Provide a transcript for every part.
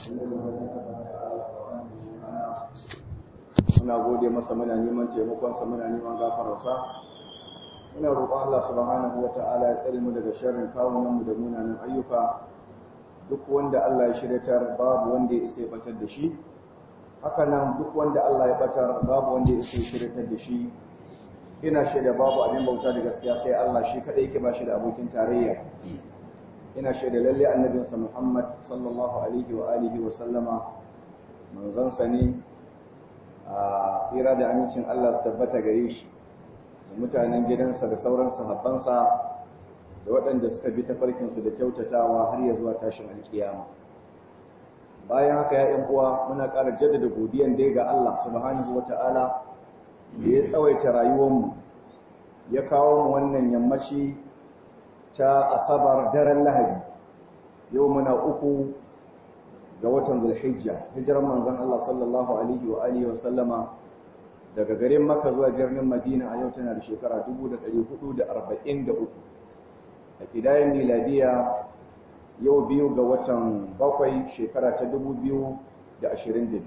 muna gode masa muna neman taimakonsa muna neman gafararsa muna roƙon Allah subhanahu wa ta'ala ya tsare mu daga sharrin kawunan mu da munanan ayyuka duk wanda Allah ya shiryatar babu wanda ya isa ya batar da shi haka nan duk wanda Allah ya batar babu wanda ya isa ya shiryatar da shi ina shaida babu abin bauta da gaskiya sai Allah shi kadai yake ba shi da abokin tarayya ina shaida lalle annabinsa Muhammad sallallahu alaihi wa alihi wa sallama manzon sa ne a tsira da amincin Allah su tabbata gare shi da mutanen gidansa da sauran sahabbansa da waɗanda suka bi tafarkinsu da kyautatawa har ya zuwa tashin alkiyama bayan haka ya uwa muna ƙara jaddada godiyan dai ga Allah subhanahu wata'ala da ya tsawaita rayuwarmu ya kawo mu wannan yammaci ta asabar daren lahadi yau muna uku ga watan zulhijja hijirar manzon Allah sallallahu alaihi wa alihi wa sallama daga garin Makka zuwa birnin Madina a yau tana da shekara 1443 a kidayen miladiya yau biyu ga watan bakwai shekara ta 2022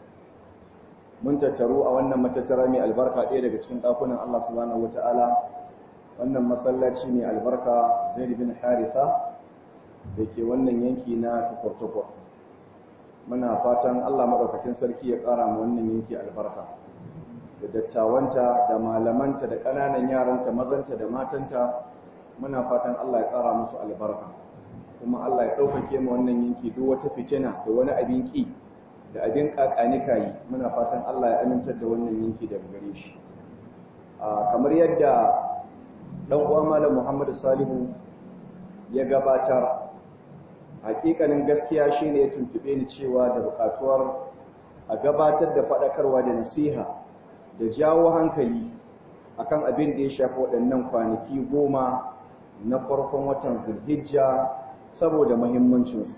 mun tattaru a wannan matattara mai albarka ɗaya daga cikin ɗakunan Allah subhanahu wata'ala wannan masallaci mai albarka Zaid bin Haritha da ke wannan yanki na tukur-tukur muna fatan Allah maɗaukakin sarki ya ƙara ma wannan yanki albarka da dattawanta da malamanta da ƙananan yaranta mazanta da matanta muna fatan Allah ya ƙara musu albarka kuma Allah ya ɗaukake ma wannan yanki duk wata fitina da wani abin ƙi da abin ƙaƙanika yi muna fatan Allah ya amintar da wannan yanki daga gare shi kamar yadda ɗan uwa malam Muhammadu Salihu ya gabatar hakikanin gaskiya shine ya tuntube ni cewa da bukatuwar a gabatar da faɗakarwa da nasiha da jawo hankali akan abin da ya shafi waɗannan kwanaki goma na farkon watan zulhijja saboda muhimmancinsu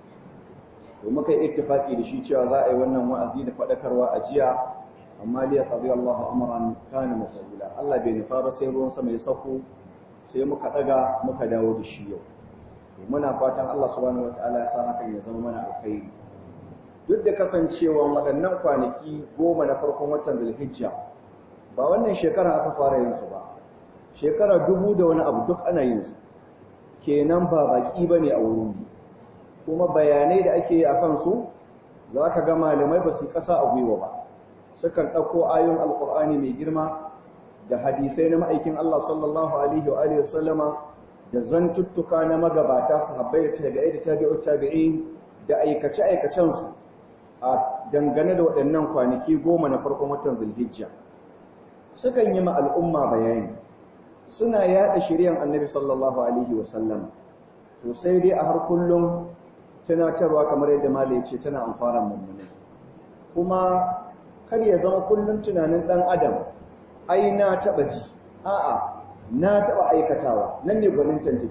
to muka yi ittifaki da shi cewa za a yi wannan wa'azi da faɗakarwa a jiya amma liya qadi Allah amran kana mafula Allah bai nufa ba sai ruwan sama ya sauko sai muka daga muka dawo da shi yau muna fatan Allah subhanahu wataala ya sa hakan ya zama mana alkhairi duk da kasancewa waɗannan kwanaki goma na farkon watan Zulhijja ba wannan shekara aka fara yin su ba shekara dubu da wani abu duk ana yin su kenan ba baki bane a wurin kuma bayanai da ake yi akan su zaka ga malamai ba su kasa a gwiwa ba sukan ɗauko ayoyin alkur'ani mai girma da hadisai na ma'aikin Allah sallallahu alaihi wa alihi wasallama da zantuttuka na magabata sahabbai da tabi'ai da tabi'ut tabi'in da aikace aikacen su a dangane da waɗannan kwanaki goma na farkon watan Zulhijja sukan yi ma al'umma bayani suna yaɗa shiryan Annabi sallallahu alaihi wasallam to sai dai a har kullum tunatarwa kamar yadda malai ce tana amfaran mummuni kuma kar ya zama kullum tunanin ɗan adam ai na taɓa ji a'a na taɓa aikatawa nan ne gwanin take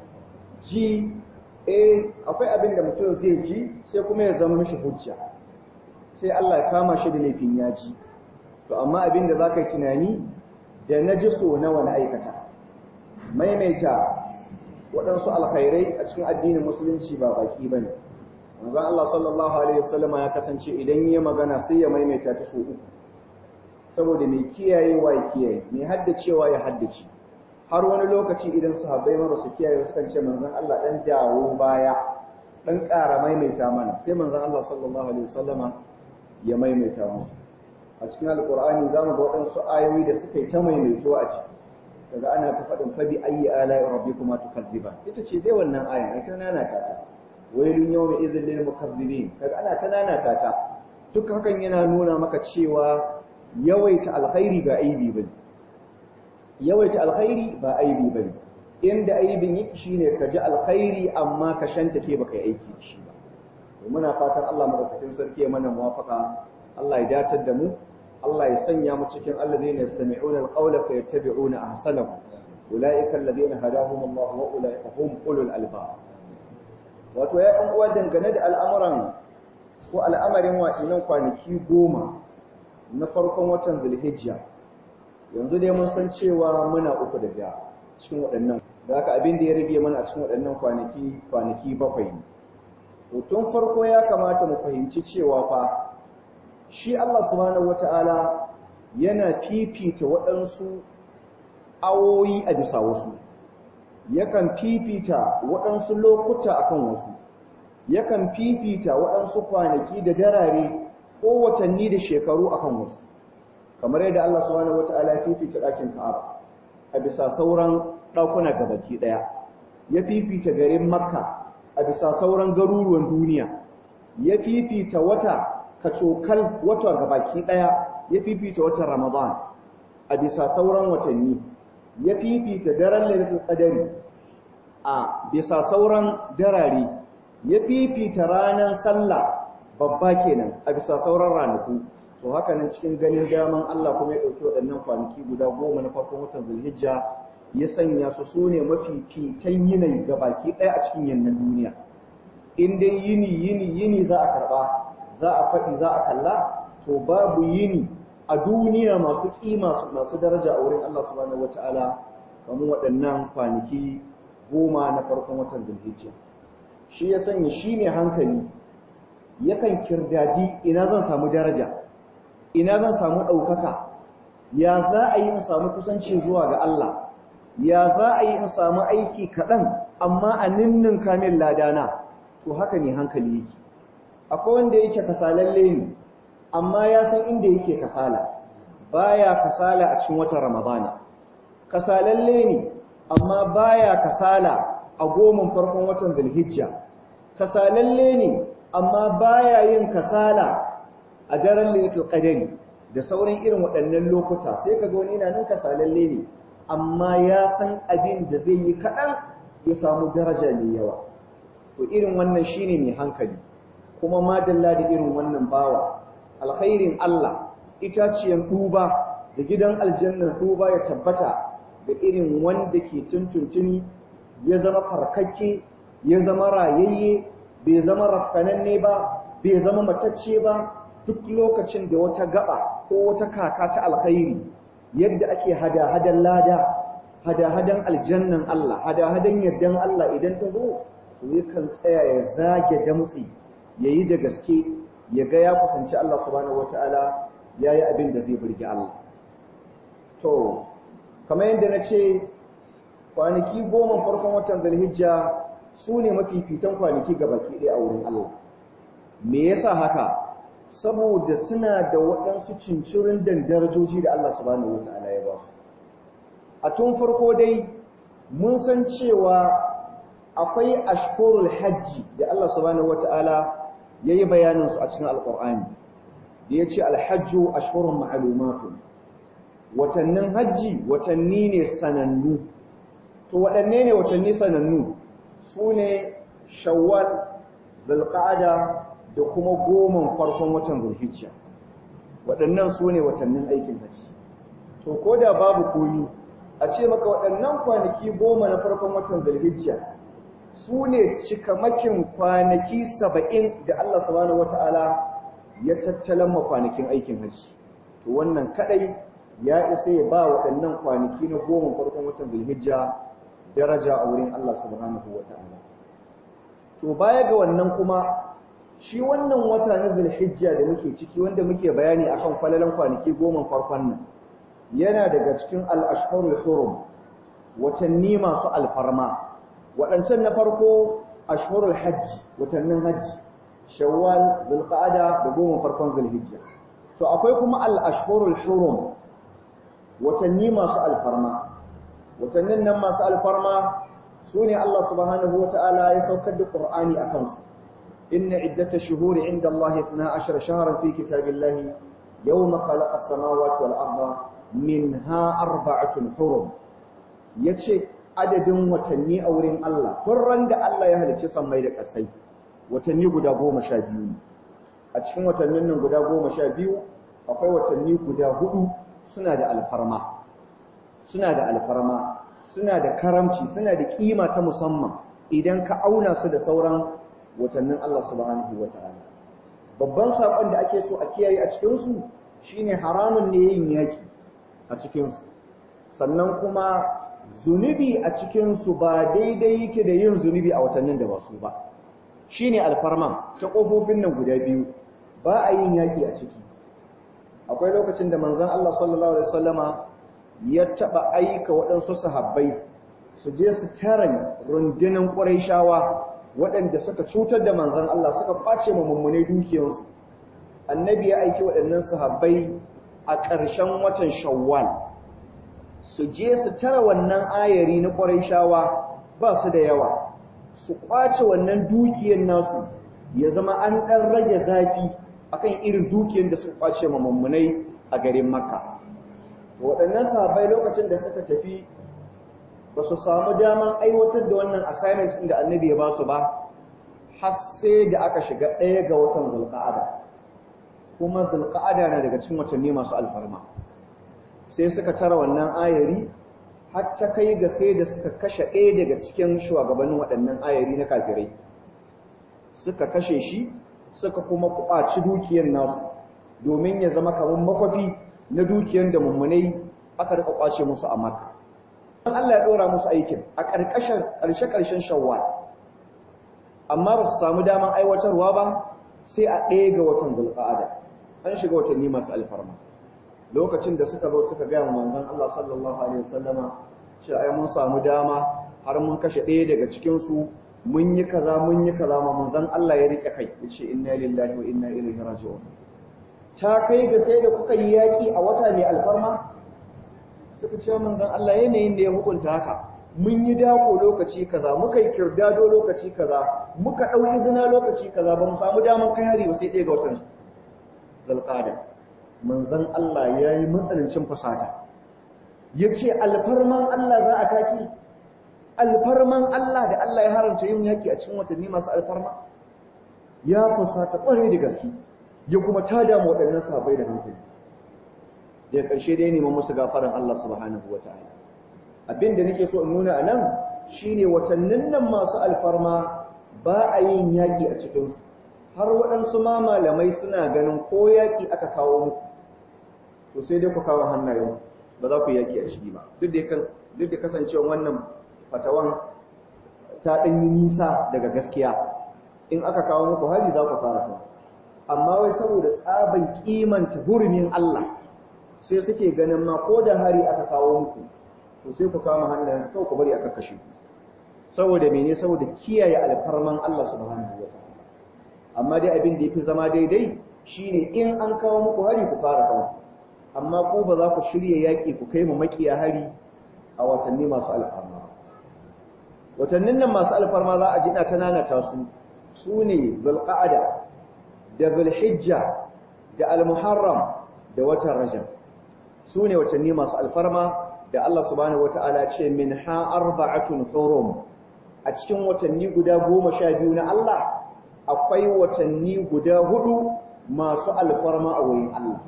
ji eh akwai abin da mutum zai ji sai kuma ya zama mishi hujja sai Allah ya kama shi da laifin ya ji to amma abin da za ka yi tunani da na ji so nawa na aikata maimaita waɗansu alkhairai a cikin addinin musulunci ba baki ba ne manzon Allah sallallahu alaihi wasallama ya kasance idan ya magana sai ya maimaita ta so uku saboda mai kiyayewa ya kiyaye mai haddacewa ya haddace har wani lokaci idan sahabbai mara su kiyaye sukan ce manzon Allah dan dawo baya dan ƙara maimaita mana sai manzon Allah sallallahu alaihi wasallama ya maimaita musu a cikin alqur'ani zamu ga waɗansu ayoyi da suka yi ta maimaituwa a ciki daga ana ta faɗin fabi ayyi ala'i rabbikuma tukadziban ita ce dai wannan ayan ai kana na ta wailun yawma idhil lil mukazzibin kaga ana ta nanata ta duk hakan yana nuna maka cewa yawaita alkhairi ba aibi bane yawaita alkhairi ba aibi bane inda aibin yake shine ka ji alkhairi amma ka shanta ke baka yi aiki da shi ba to muna fatan Allah madaukakin sarki ya mana muwafaka Allah ya datar da mu Allah ya sanya mu cikin alladhina yastami'una alqawla fayattabi'una ahsanahu ulaika alladhina hadahum Allah wa ulaika hum ulul albab wato ya ɗan uwa dangane da al'amuran ko al'amarin waɗannan kwanaki goma na farkon watan zulhijja yanzu dai mun san cewa muna uku da biya cikin waɗannan da haka abin da ya rage mana a cikin waɗannan kwanaki kwanaki bakwai ne to tun farko ya kamata mu fahimci cewa fa shi Allah subhanahu wata'ala yana fifita waɗansu awoyi a bisa wasu yakan fifita waɗansu lokuta akan wasu yakan fifita waɗansu kwanaki da darare ko watanni da shekaru akan wasu kamar yadda Allah subhanahu wata'ala ya fifita ɗakin Ka'aba a bisa sauran ɗakuna gabaki ɗaya ya fifita garin Makka a bisa sauran garuruwan duniya ya fifita wata kacokal wata gabaki ɗaya ya fifita watan Ramadan a bisa sauran watanni ya fifita daren Lailatul Qadari a bisa sauran darare ya fifita ranar sallah babba kenan a bisa sauran ranaku to haka nan cikin ganin daman Allah kuma ya ɗauki waɗannan kwanaki guda goma na farkon watan Zulhijja ya sanya su su ne mafi fitan yanayi ga baki ɗaya a cikin yannan duniya in dai yini yini yini za a karɓa za a faɗi za a kalla to babu yini a duniya masu ƙima masu daraja a wurin Allah subhanahu wata'ala kamar waɗannan kwanaki goma na farkon watan Zulhijja shi ya sanya shi ne hankali yakan kirdaji ina zan samu daraja ina zan samu ɗaukaka ya za a yi in samu kusanci zuwa ga Allah ya za a yi in samu aiki kaɗan amma a ninnin kamin ladana to haka ne hankali yake akwai wanda yake kasalalle ne amma ya san inda yake kasala baya kasala a cikin watan ramadana kasalalle ne amma baya kasala a goman farkon watan zulhijja kasalalle ne amma baya yin kasala a daren lailatul qadari da sauran irin waɗannan lokuta sai kaga wani yana nan kasalalle ne amma ya san abin da zai yi kaɗan ya samu daraja mai yawa to irin wannan shine mai hankali kuma madalla da irin wannan bawa alkhairin Allah itaciyan duba da gidan aljannar duba ya tabbata da irin wanda ke tuntuntuni ya zama farkakke ya zama rayayye bai zama rafkananne ba bai zama matacce ba duk lokacin da wata gaba ko wata kaka ta alkhairi yadda ake hada-hadan lada hada-hadan aljannan Allah hada-hadan yardan Allah idan ta zo to yakan tsaya ya zage damtsi yayi da gaske ya ga ya kusanci Allah subhanahu wataala yayi abin da zai burge Allah to kamar yadda na ce kwanaki goma farkon watan Zulhijja su ne mafifitan kwanaki ga baki ɗaya a wurin Allah me yasa haka saboda suna da waɗansu cincirin darajoji da Allah subhanahu wata'ala ya ba su a tun farko dai mun san cewa akwai ashkurul hajji da Allah subhanahu wata'ala ya yi bayaninsu a cikin alƙur'ani da ya ce alhajju ashkurun ma'alumatun watannin hajji watanni ne sanannu to waɗanne ne watanni sanannu su ne shawwal zulqa'ada da kuma goman farkon watan zulhijja waɗannan su ne watannin aikin hajji to ko da babu komi a ce maka waɗannan kwanaki goma na farkon watan zulhijja su ne cikamakin kwanaki saba'in da Allah subhanahu wata'ala ya tattalan ma kwanakin aikin hajji to wannan kadai ya isa ya ba waɗannan kwanaki na goma farkon watan zulhijja daraja a wurin Allah subhanahu wata'ala to baya ga wannan kuma shi wannan wata na zulhijja da muke ciki wanda muke bayani akan falalan kwanaki goma farkon nan yana daga cikin al-ashhurul hurum watanni masu alfarma waɗancan na farko ashhurul hajji watannin hajji shawwal zulqa'ada da goma farkon zulhijja to akwai kuma al-ashhurul hurum watanni masu alfarma watannin nan masu alfarma sune Allah subhanahu wata'ala ya saukar da Qur'ani akan su إن عدة الشهور عند الله اثنا عشر شهرا في كتاب الله يوم خلق السماوات والأرض منها أربعة حرم يتشي عدد وتني أورين الله فرن دا الله يهل تسمى يدك السي وتني قد قوم شابيون أتشكين وتنين قد قوم شابيو أقوي وتني قد هدو سنة الفرما سنة الفرما سنة كرمتي سنة قيمة مسمى إذن كأونا سد سورا watannin Allah subhanahu wa ta'ala babban saƙon da ake so a kiyaye a cikinsu shine haramun ne yin yaki a cikinsu sannan kuma zunubi a cikinsu ba daidai yake da yin zunubi a watannin da ba su ba shine alfarman ta kofofin nan guda biyu ba a yin yaki a ciki akwai lokacin da manzon Allah sallallahu alaihi wasallama ya taba aika waɗansu sahabbai su je su taran rundunar Qurayshawa waɗanda suka cutar da manzon Allah suka kwace ma mummune dukiyarsu annabi ya aiki waɗannan sahabbai a ƙarshen watan Shawwal su je su tara wannan ayari na Qurayshawa ba su da yawa su kwace wannan dukiyar nasu ya zama an ɗan rage zafi akan irin dukiyar da suka kwace ma mummunai a garin Makka waɗannan sahabbai lokacin da suka tafi ba su samu daman aiwatar da wannan assignment inda annabi ya ba su ba har sai da aka shiga ɗaya ga watan zulqa'ada kuma zulqa'ada na daga cikin watanni masu alfarma sai suka tara wannan ayari har ta kai ga sai da suka kashe ɗaya daga cikin shugabannin waɗannan ayari na kafirai suka kashe shi suka kuma kwaci dukiyar nasu domin ya zama kamar makwafi na dukiyar da mummunai aka rika kwace musu a maka Allah ya ɗora musu aikin a ƙarƙashin ƙarshe-ƙarshen shawwal amma ba su samu daman aiwatarwa ba sai a ɗaya ga watan zulqa'ada an shiga watanni masu alfarma lokacin da suka zo suka gaya manzon Allah sallallahu alaihi wasallama cewa ai mun samu dama har mun kashe ɗaya daga cikin su mun yi kaza mun yi kaza ma manzon Allah ya rike kai yace inna lillahi wa inna ilaihi raji'un ta kai ga sai da kuka yi yaki a wata mai alfarma suka ce manzon Allah yanayin da ya hukunta haka mun yi dako lokaci kaza muka yi kirdado lokaci kaza muka dau izina lokaci kaza ba mu samu daman kai hari ba sai ɗaya ga watan zulqa'ada manzon Allah ya yi matsanancin fasata ya ce alfarman Allah za a taki alfarman Allah da Allah ya haramta yin yaƙi a cikin watanni masu alfarma ya fasata ƙwarai da gaske ya kuma ta damu waɗannan sabai da hankali da ƙarshe dai neman musu gafaran Allah subhanahu wa ta'ala abin da nake so in nuna a nan shine watannin nan masu alfarma ba a yin yaƙi a cikinsu har waɗansu ma malamai suna ganin ko yaƙi aka kawo muku to sai dai ku kawo hannayen ba za ku yaƙi a ciki ba duk da kasancewa wannan fatawan ta ɗan yi nisa daga gaskiya in aka kawo muku hari za ku fara kawo amma wai saboda tsaban kimanta hurumin Allah sai suke ganin ma ko da hari aka kawo muku to sai ku kama hannayen kawai ku bari aka kashe ku saboda mene saboda kiyaye alfarman Allah subhanahu wa ta'ala amma dai abin da yafi zama daidai shine in an kawo muku hari ku fara kawo amma ko ba za ku shirya yaƙi ku kai mu makiya hari a watanni masu alfarma watannin nan masu alfarma za a ji ina ta nanata su su ne zulqa'ada da zulhijja da almuharram da watan rajab su ne watanni masu alfarma da Allah subhanahu wata'ala ce min ha arba'atun hurum a cikin watanni guda goma sha biyu na Allah akwai watanni guda hudu masu alfarma a wurin Allah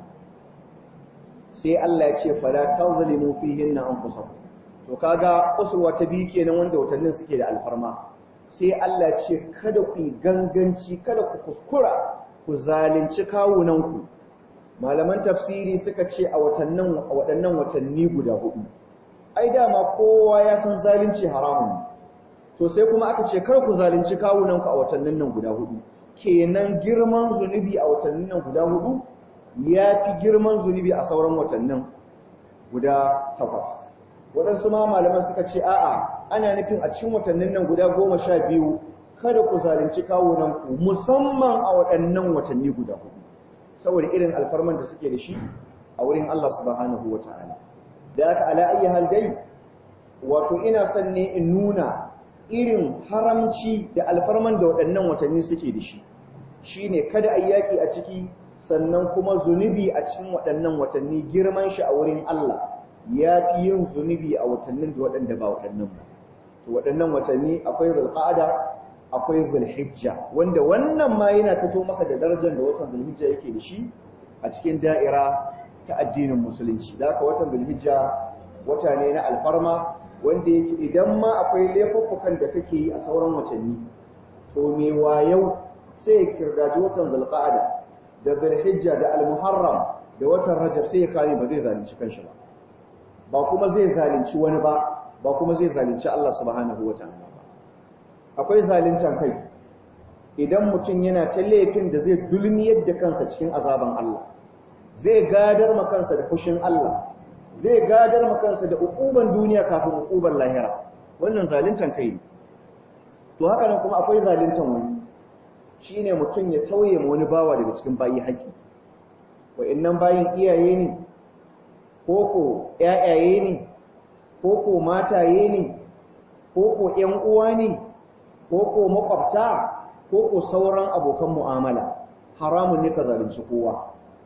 sai Allah ya ce fala tazlimu fihinna anfusakum to kaga usurwa ta biyu kenan wanda watannin suke da alfarma sai Allah ya ce kada ku ganganci kada ku kuskura ku zalunci kawunanku malaman tafsiri suka ce a watannin a waɗannan watanni guda hudu ai dama kowa ya san zalunci haramun to sai kuma aka ce kar ku zalunci kawunanku a watannin nan guda hudu kenan girman zunubi a watannin nan guda hudu ya fi girman zunubi a sauran watannin guda takwas waɗansu ma malaman suka ce a'a ana nufin a cikin watannin nan guda goma sha biyu kada ku zalunci kawunanku musamman a waɗannan watanni guda hudu saboda irin alfarman da suke da shi a wurin Allah subhanahu wa ta'ala da aka ala ayi hal dai wato ina son ne in nuna irin haramci da alfarman da waɗannan watanni suke da shi shine kada a yaƙi a ciki sannan kuma zunubi a cikin waɗannan watanni girman shi a wurin Allah ya fi yin zunubi a watannin da waɗanda ba waɗannan ba to waɗannan watanni akwai zulqa'ada akwai zulhijja wanda wannan ma yana fito maka da darajar da watan zulhijja yake da shi a cikin da'ira ta addinin musulunci da haka watan zulhijja wata ne na alfarma wanda yake idan ma akwai laifuffukan da kake yi a sauran watanni to me wayau sai ya kirgaji watan zulqa'ada da zulhijja da almuharram da watan rajab sai ya kare ba zai zalunci kanshi ba ba kuma zai zalunci wani ba ba kuma zai zalunci Allah subhanahu wataala ba akwai zaluntan kai idan mutum yana ta laifin da zai dulmiyar da kansa cikin azaban Allah zai gadar ma kansa da fushin Allah zai gadar ma kansa da ukuban duniya kafin ukuban lahira wannan zaluntan kai ne to haka nan kuma akwai zaluntan wani shine mutum ya tauye ma wani bawa daga cikin bayi haƙi wa'annan bayin iyaye ne koko ƴaƴaye ne koko mataye ne koko ƴan uwa ne koko makwabta koko sauran abokan mu'amala haramun ne ka zalunci kowa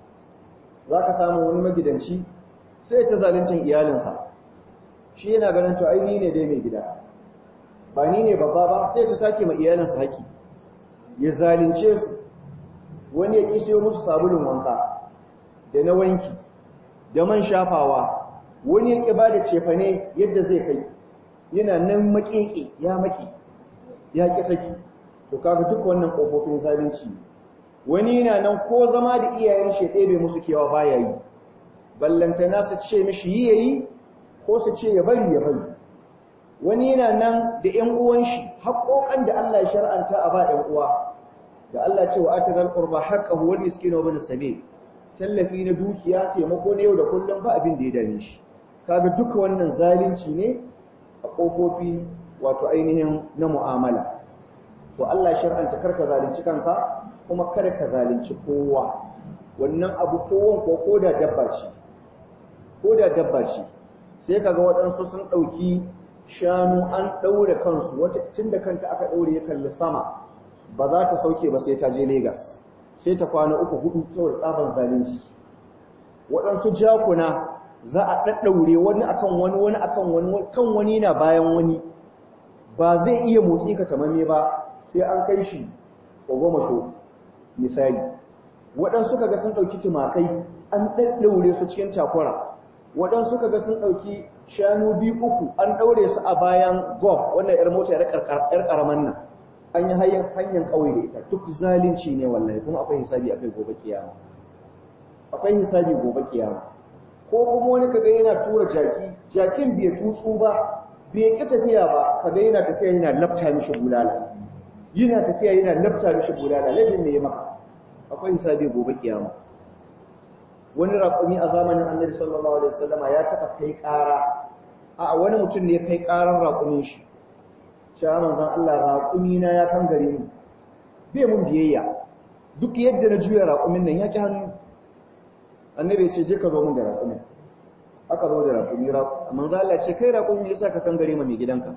zaka samu wani magidanci sai ta zaluncin iyalinsa shi yana ganin to ai ni ne dai mai gida ba ni ne babba ba sai ta take ma iyalinsa haƙi ya zalunce su wani ya ƙi musu sabulun wanka da na wanki da man shafawa wani ya ƙi ba da cefane yadda zai kai yana nan maƙeƙe ya maƙe ya ƙi saki to kaga duk wannan ƙofofin zalunci wani yana nan ko zama da iyayen shi ɗebe musu kewa baya yi ballantana su ce mishi yi yayi ko su ce ya bari ya bari wani yana nan da ƴan uwan shi haƙoƙan da Allah ya shar'anta a ba ƴan uwa da Allah ce wa atazal qurba haqqahu wal miskina wa ibn sabil tallafi na dukiya taimako na yau da kullum ba abin da ya dame shi kaga duka wannan zalunci ne a kofofi wato ainihin na mu'amala to Allah shar'anta karka zalunci kanka kuma kada ka zalunci kowa wannan abu kowan ko koda dabba ce koda dabba ce sai kaga waɗansu sun ɗauki shanu an ɗaure kansu wata tun da kanta aka ɗaure ya kalli sama ba za ta sauke ba sai ta je Legas. sai ta kwana uku hudu saboda tsaban zalunci waɗansu jakuna za a ɗaɗɗaure wani akan wani wani akan wani kan wani na bayan wani ba zai iya motsi ka tamame ba sai an kai shi ogomasho misali waɗansu kaga sun ɗauki tumakai an ɗaɗɗaure su cikin takura waɗansu kaga sun ɗauki shanu biyu uku an ɗaure su a bayan golf wannan 'yar mota 'yar ƙaraman nan an yi hanyar ƙauye da ita duk zalunci ne wallahi kuma akwai hisabi akai gobe kiyama akwai hisabi gobe kiyama ko kuma wani kaga yana tura jaki jakin bai tutsu ba bai ki tafiya ba kaga yana tafiya yana lafta mishi bulala yana tafiya yana lafta mishi bulala laifin me ya maka akwai hisabi gobe kiyama wani raƙumi a zamanin annabi sallallahu alaihi wasallama ya taɓa kai ƙara a wani mutum ne ya kai ƙarar raƙumin shi cewa manzon Allah raƙumi na ya kan gare ni bai mun biyayya duk yadda na juya raƙumin nan ya ki hannu annabi ya ce je ka zo mun da raƙumin aka zo da raƙumi manzon Allah ce kai raƙumi yasa ka kan gare ma mai gidanka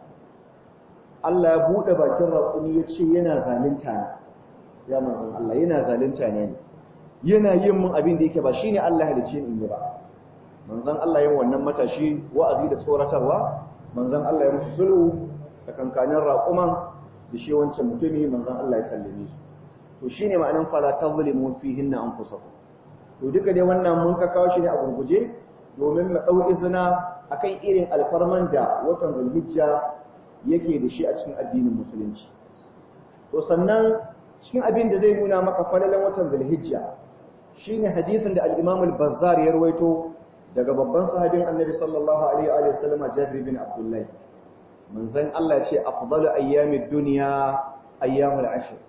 Allah ya buɗe bakin raƙumi ya ce yana zalunta ne ya manzon Allah yana zalunta ne yana yin mun abin da yake ba shine Allah halicce ni in yi ba manzon Allah yin wannan matashi wa'azi da tsoratarwa manzon Allah ya musu sulhu tsakankanin raƙuman da shi wancan mutumi manzon Allah ya sallame su to shine ma'anin fala tazlimu fihinna anfusakum to duka dai wannan mun ka kawo shi ne a gurguje domin mu dau izina akan irin alfarman da watan Zulhijja yake da shi a cikin addinin musulunci to sannan cikin abin da zai nuna maka falalan watan Zulhijja shine hadisin da al-Imam al-Bazzar ya rawaito daga babban sahabin Annabi sallallahu alaihi wa sallam Jabir bin Abdullah manzon Allah ce afdalu ayyamid dunya ayyamul ashr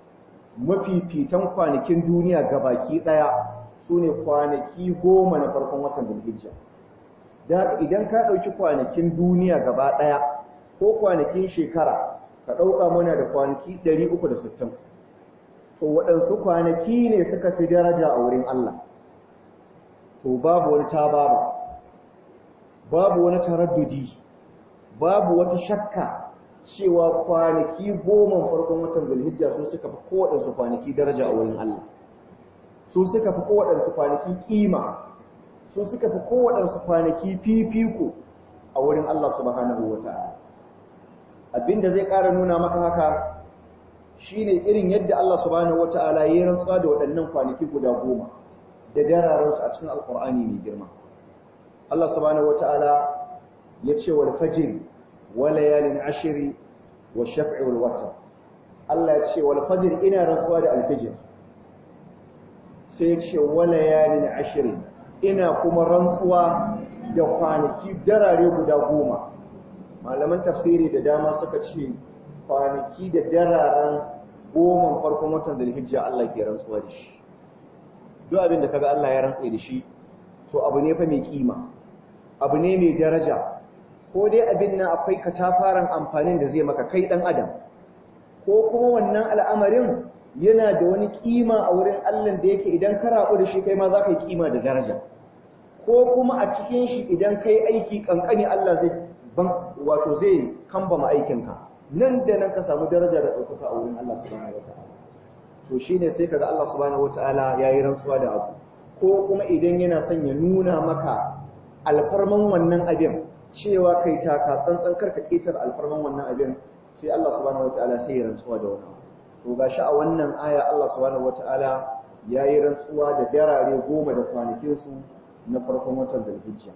mafifitan kwanakin duniya gabaki daya sune kwanaki goma na farkon watan Dhulhijja da idan ka dauki kwanakin duniya gaba daya ko kwanakin shekara ka dauka muna da kwanaki 360 to waɗansu kwanaki ne suka fi daraja a wurin Allah to babu wani tababa babu wani taraddudi babu wata shakka cewa kwanaki goma farkon watan zulhijja su suka fi kowaɗansu kwanaki daraja a wurin Allah su suka fi kowaɗansu kwanaki ƙima su suka fi kowaɗansu kwanaki fifiko a wurin Allah subhanahu wa ta'ala abinda zai ƙara nuna maka haka shine irin yadda Allah subhanahu wa ta'ala ya yi rantsuwa da waɗannan kwanaki guda goma da dararansu a cikin alƙur'ani mai girma Allah subhanahu wa ta'ala ya ce wal fajr wa layalin ashri wa shaf'i wal watr Allah ya ce wal fajr ina rantsuwa da alfijir sai ya ce wa layalin ashri ina kuma rantsuwa da kwanaki darare guda goma malaman tafsiri da dama suka ce kwanaki da dararen goma farkon watan Zulhijja Allah ke rantsuwa da shi duk abin da kaga Allah ya rantsa da shi to abu ne fa mai kima abu ne mai daraja ko dai abin nan akwai katafaren amfanin da zai maka kai dan adam ko kuma wannan al'amarin yana da wani kima a wurin Allah da yake idan ka rabu da shi kai ma za ka yi kima da daraja ko kuma a cikin shi idan kai aiki kankani Allah zai ban wato zai kambama aikinka nan da nan ka samu daraja da ɗaukaka a wurin Allah subhanahu wataala to shine sai kaga Allah subhanahu wataala yayi rantsuwa da abu ko kuma idan yana son ya nuna maka alfarman wannan abin cewa kai taka tsantsan karka ketar alfarman wannan abin sai Allah subhanahu wataala sai ya rantsuwa da wannan to gashi a wannan aya Allah subhanahu wataala yayi rantsuwa da darare goma da kwanakin su na farkon watan Dhulhijja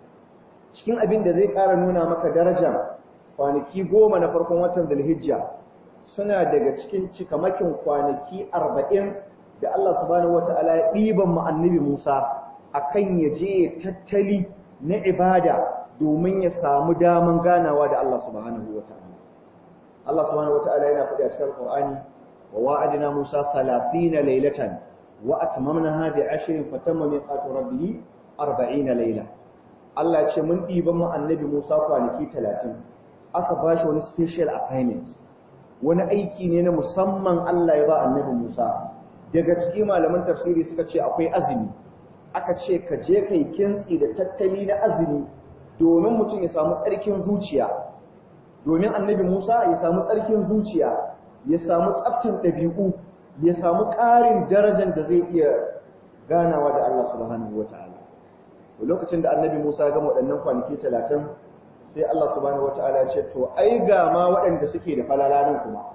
cikin abin da zai ƙara nuna maka daraja kwanaki goma na farkon watan Dhulhijja suna daga cikin cikamakin kwanaki arba'in da Allah subhanahu wataala ya ɗiban mu annabi Musa akan ya je ya tattali na ibada domin ya samu daman ganawa da Allah subhanahu wataala Allah subhanahu wataala yana faɗi a cikin Qur'ani wa wa'adna Musa 30 laylatan wa atmamnaha bi 'ashrin fatamma miqatu rabbih 40 layla Allah ya ce mun ɗiban mu annabi Musa kwanaki 30 aka bashi wani special assignment wani aiki ne na musamman Allah ya ba annabi Musa daga cikin malaman tafsiri suka ce akwai azumi aka ce ka je kai kintsi da tattali na azumi domin mutum ya samu tsarkin zuciya domin annabi Musa ya samu tsarkin zuciya ya samu tsaftin ɗabi'u ya samu ƙarin darajar da zai iya ganawa da Allah subhanahu wataala lokacin da annabi Musa ya gama waɗannan kwanaki talatin sai Allah subhanahu wataala ya ce to ai ga ma waɗanda suke da falala nan kuma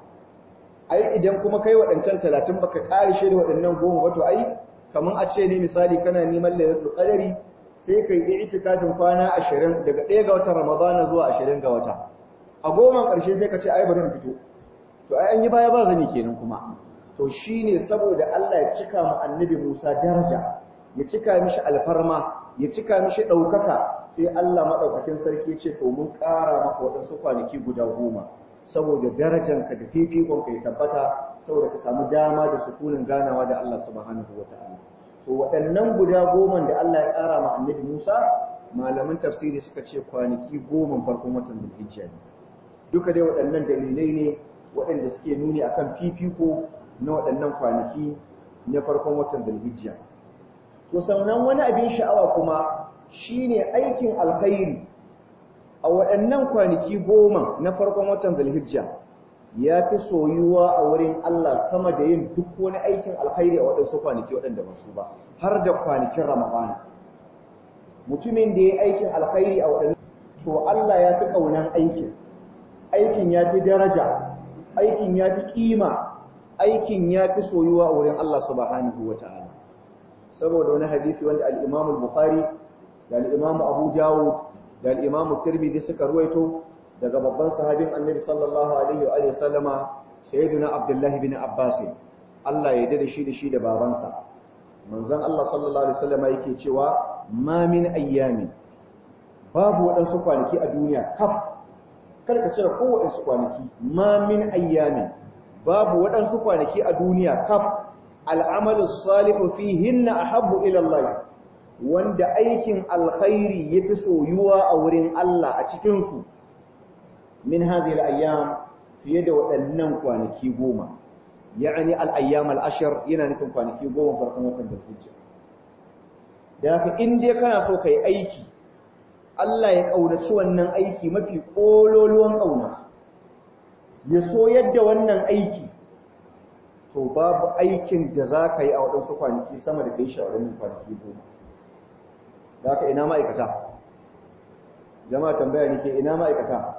ai idan kuma kai waɗancan talatin baka ƙare shi da waɗannan goma ba to ai kaman a ce ne misali kana neman lailatul qadari sai kai yi itikafin kwana 20 daga 1 ga watan ramadana zuwa 20 ga wata a goma ƙarshe sai ka ce ai bari in fito to ai an yi baya ba zani kenan kuma to shine saboda Allah ya cika mu annabi Musa daraja ya cika mishi alfarma ya cika mishi ɗaukaka sai Allah maɗaukakin sarki ce to mun ƙara maka waɗansu kwanaki guda goma saboda darajanka da fifikonka ya tabbata saboda ka samu dama da sukunin ganawa da Allah subhanahu wa ta'ala to waɗannan guda goma da Allah ya ƙara ma annabi Musa malaman tafsiri suka ce kwanaki goma farkon watan Dhulhijja ne duka dai waɗannan dalilai ne waɗanda suke nuni akan fifiko na waɗannan kwanaki na farkon watan Dhulhijja to sannan wani abin sha'awa kuma shine aikin alkhairi a waɗannan kwanaki goma na farkon watan Zulhijja ya fi soyuwa a wurin Allah sama da yin duk wani aikin alkhairi a waɗansu kwanaki waɗanda ba su ba har da kwanakin Ramadana mutumin da ya aikin alkhairi a waɗannan to Allah ya fi ƙaunan aikin aikin ya fi daraja aikin ya fi ƙima aikin ya fi soyuwa a wurin Allah subhanahu wa ta'ala saboda wani hadisi wanda al-Imam al-Bukhari da al-Imam Abu Dawud da al-Imam Tirmidhi suka ruwaito daga babban sahabin Annabi sallallahu alaihi wa alihi sallama sayyidina Abdullah ibn Abbas Allah ya dade shi da shi da babansa manzon Allah sallallahu alaihi wasallama yake cewa ma min ayyamin babu waɗansu kwanaki a duniya kaf kada ka cire kowaɗansu kwanaki ma min ayyamin babu waɗansu kwanaki a duniya kaf al'amalu salihu fihinna ahabbu ila Allah wanda aikin alkhairi yafi soyuwa a wurin Allah a cikin su min hadhihi al-ayyam fiye da waɗannan kwanaki goma ya'ani al-ayyam al-ashr yana nufin kwanaki goma farkon watan Dhulhijja da haka in dai kana so kai aiki Allah ya kaunaci wannan aiki mafi kololuwan kauna ya so yadda wannan aiki to babu aikin da za ka yi a waɗansu kwanaki sama da kai shawarar kwanaki goma da ka ina ma'aikata jama'a tambaya ne ke ina ma'aikata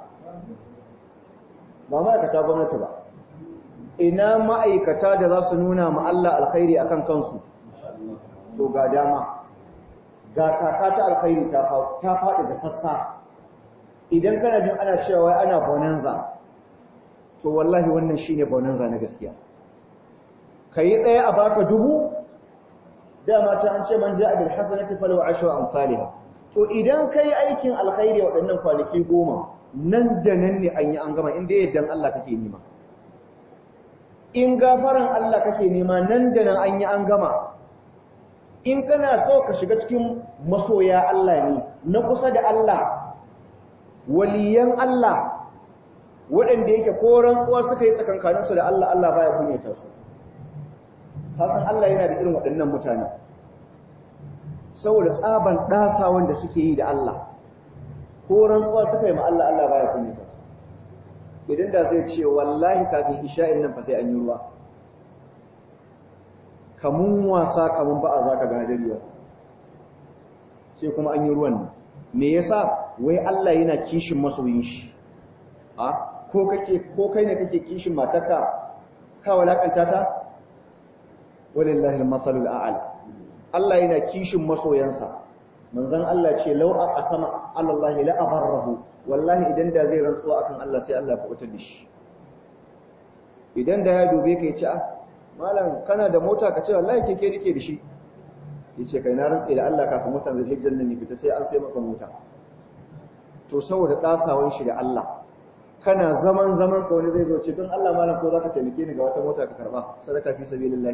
ba ma'aikata gwamnati ba ina ma'aikata da za su nuna ma Allah alkhairi akan kansu to ga dama ga kaka ta alkhairi ta faɗi da sassa idan kana jin ana cewa ana bonanza to wallahi wannan shine bonanza na gaskiya kai ɗaya a baka dubu dama ta an ce man ja'a bil hasanati falahu ashru amsalha to idan kai aikin alkhairi waɗannan kwanaki goma nan da nan ne an yi an gama inda yaddan Allah kake nima in gafaran Allah kake nema nan da nan an yi an gama in kana so ka shiga cikin masoya Allah ne na kusa da Allah waliyan Allah waɗanda yake koran uwa suka yi tsakankaninsu da Allah Allah baya kunyata su hasan Allah yana da irin waɗannan mutane saboda tsaban ɗasa wanda suke yi da Allah ko rantsuwa suka yi ma Allah Allah baya kunyata su idan da zai ce wallahi kafin isha'in nan fa sai an yi ruwa kamun wasa kamun ba'a za ka gane dariya sai kuma an yi ruwan nan me yasa wai Allah yana kishin masoyin shi a ko kake ko kai ne kake kishin matarka ka walakanta ta walillahi al-masalul a'la Allah yana kishin masoyansa manzon Allah ce law aqsama Allah la abarrahu wallahi idan da zai rantsuwa akan Allah sai Allah ya kubutar da shi idan da ya dube ka yace ah malam kana da mota ka ce wallahi keke nake da shi yace kai na rantsa da Allah kafin motar zai hijjan nan fita sai an sai maka mota to saboda dasawan shi da Allah kana zaman zaman ka wani zai zo ce don Allah malam ko zaka taimake ni ga wata mota ka karba sadaka fi sabilillah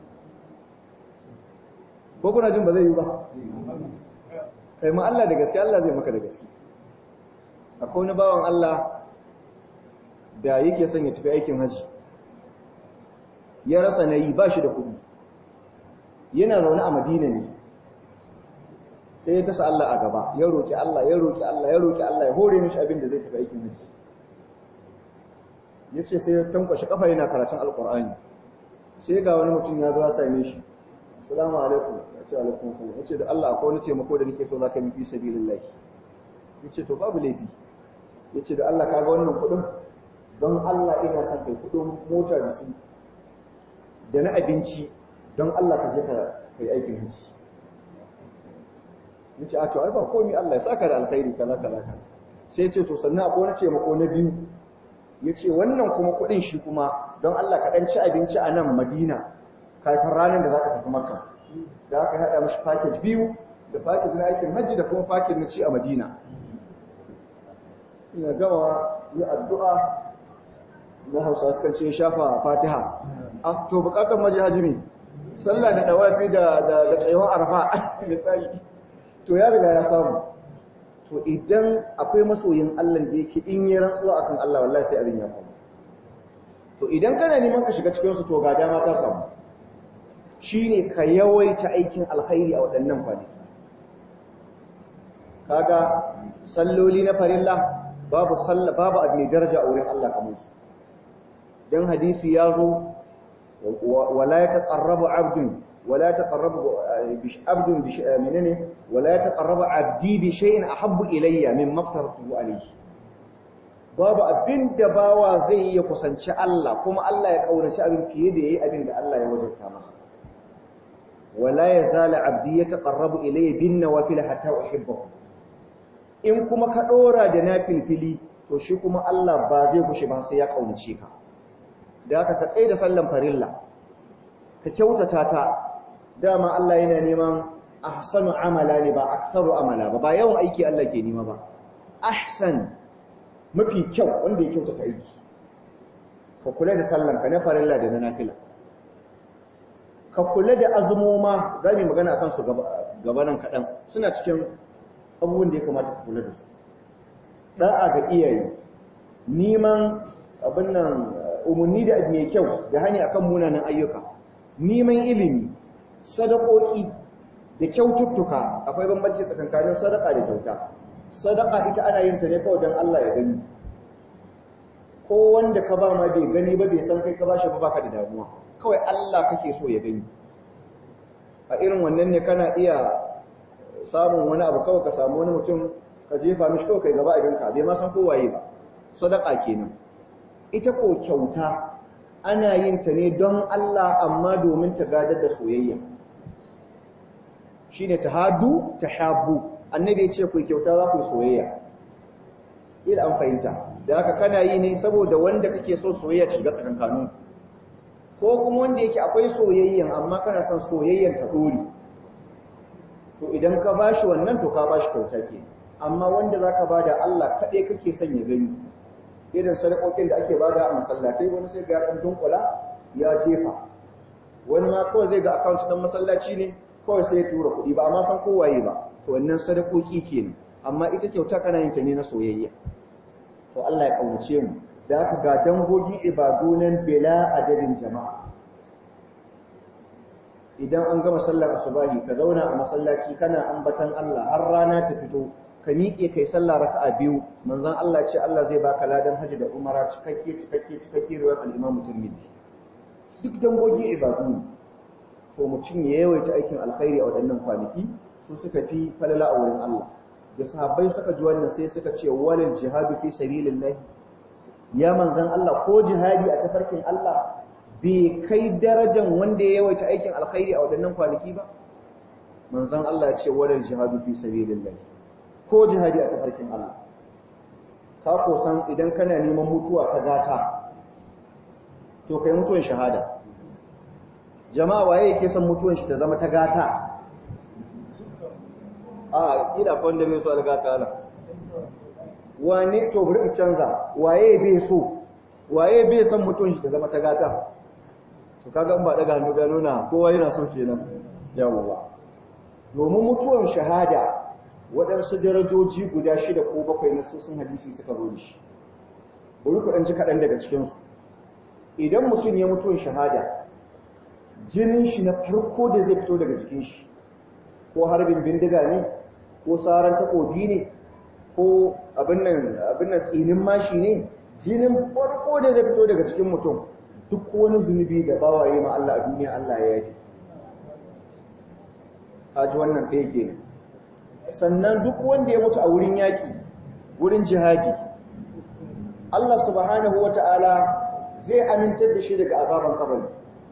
ko kuna jin ba zai yi ba kai ma Allah da gaske Allah zai maka da gaske akwai wani bawan Allah da yake son ya tafi aikin haji ya rasa na yi ba shi da kuɗi yana zaune a madina ne sai ya tasa Allah a gaba ya roƙi Allah ya roƙi Allah ya roƙi Allah ya hore mishi abin da zai tafi aikin haji ya ce sai ya tankwashe kafa yana karatun alƙur'ani sai ga wani mutum ya zo ya same shi assalamu alaikum ya ce alaikum assalam ya ce da Allah akwai wani taimako da nake so za ka yi fi sabilillah ya ce to babu laifi ya ce da Allah ka ga wannan kuɗin don Allah ina son kai kuɗin mota da su da na abinci don Allah ka je ka kai aikin hajji ya ce a to ai ba komi Allah ya saka da alkhairi kaza kaza kaza sai ce to sannan akwai wani taimako na biyu ya ce wannan kuma kuɗin shi kuma don Allah ka ɗan ci abinci a nan Madina kafin ranar da za ka tafi Makka da aka haɗa mashi package biyu da package na aikin hajji da kuma package na ci a Madina ina gama yi addu'a na Hausa sukan ce shafa Fatiha ah to bukatar maji hajimi sallah da dawafi da da tsayuwar arfa misali to ya riga ya samu to idan akwai masoyin Allah da yake in yi rantsuwa akan Allah wallahi sai abin ya faru to idan kana neman ka shiga cikin su to ga dama ta samu shine ka yawaita aikin alkhairi a waɗannan kwanaki kaga salloli na farilla babu salla babu abu mai daraja a wurin Allah kamar su dan hadisi ya zo wala yataqarrabu abdun ولا يتقرب عبد منني ولا يتقرب عبدي بشيء احب الي مما افترضته عليه babu abin da bawa zai yi kusanci Allah kuma Allah ya kaunaci abin fiye da yayi abin da Allah ya wajabta masa wala yazala abdi yataqarrabu ilayya bin nawafil hatta uhibbahu in kuma ka dora da nafilfili to shi kuma Allah ba zai kushe ba sai ya kaunace ka da haka ka tsaye da sallan farilla ka kyautata ta dama Allah yana neman ahsanu amala ne ba aktsaru amala ba ba yawan aiki Allah ke nema ba ahsan mafi kyau wanda ya kyautata aiki ka kula da sallan ka na farilla da na nafila ka kula da azumoma za mu magana akan su gaba nan kaɗan suna cikin abubuwan da ya kamata ka kula da su da'a ga iyaye neman abin nan umarni da mai kyau da hanya akan munanan ayyuka neman ilimi sadakoki da kyaututtuka akwai bambanci tsakankanin sadaka da kyauta sadaka ita ana yin ta ne kawai don Allah ya gani ko wanda ka ba ma bai gani ba bai san kai ka bashi ba baka da damuwa kawai Allah kake so ya gani a irin wannan ne kana iya samun wani abu kawai ka samu wani mutum ka jefa mishi kawai kai gaba a ganka bai ma san ko waye ba sadaka kenan ita ko kyauta ana yin ta ne don Allah amma domin ta gadar da soyayya shine tahaddu tahabbu annabi ya ce ku kyauta za ku soyayya ila an fahimta da haka kana yi ne saboda wanda kake so soyayya ta shiga tsakankanu ko kuma wanda yake akwai soyayyan amma kana son soyayyar ta dore to idan ka bashi wannan to ka bashi kyauta ke amma wanda zaka bada Allah kaɗai kake son ya gani irin sadakokin da ake bada a masallatai wani sai ga ɗan dunkula ya jefa wani ma kawai zai ga account ɗin masallaci ne kawai sai ya tura kuɗi ba amma san kowaye ba to wannan sadakoki kenan amma ita kyauta kana yin ta ne na soyayya to Allah ya kaunace mu da aka ga dangogin ibadu nan bila adadin jama'a idan an gama sallar asubahi ka zauna a masallaci kana ambatan Allah har rana ta fito ka miƙe kai sallah raka'a biyu manzon Allah ce Allah zai baka ladan haji da umara cikakke cikakke cikakke ruwan al-Imam Tirmidhi duk dangogin ibadu ne to mutum ya yawaita aikin alkhairi a waɗannan kwanaki su suka fi falala a wurin Allah da sahabbai suka ji wannan sai suka ce walil jihadu fi sabilillah ya manzon Allah ko jihadi a tafarkin Allah bai kai darajan wanda ya yawaita aikin alkhairi a waɗannan kwanaki ba manzon Allah ya ce walil jihadu fi sabilillah ko jihadi a tafarkin Allah ka ko san idan kana neman mutuwa ta gata to kai mutuwan shahada jama'a waye yake son mutuwan shi ta zama ta gata a kila ko wanda bai so da gata ala wane to bari in canza waye bai so waye bai son mutuwan shi ta zama ta gata to kaga in ba daga hannu ga nuna kowa yana so kenan yawwa domin mutuwan shahada waɗansu darajoji guda shida ko bakwai na sun hadisi suka zo da shi bari ku ɗan ji kaɗan daga cikinsu idan mutum ya mutuwan shahada jinin shi na farko da zai fito daga jikin shi ko harbin bindiga ne ko saran takobi ne ko abin nan tsinin mashi ne jinin farko da zai fito daga cikin mutum duk wani zunubi da bawaye ma Allah a duniya Allah ya yi haji wannan ɗaya ke sannan duk wanda ya mutu a wurin yaƙi wurin jihadi Allah subhanahu wa ta'ala zai amintar da shi daga azaban kabari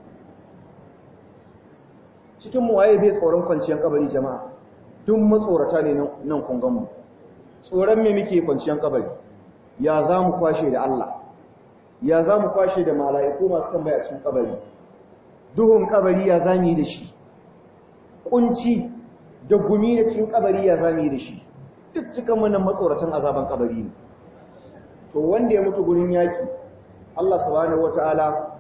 cikin mu waye bai tsoron kwanciyar kabari jama'a duk matsorata ne nan kun mu tsoron me muke kwanciyar kabari ya za mu kwashe da Allah ya za mu kwashe da mala'iku masu tambaya cikin kabari duhun kabari ya za mu yi da shi kunci da gumi da cikin kabari ya za mu yi da shi duk cikin wannan matsoratan azaban kabari ne to wanda ya mutu gurin yaki Allah subhanahu wataala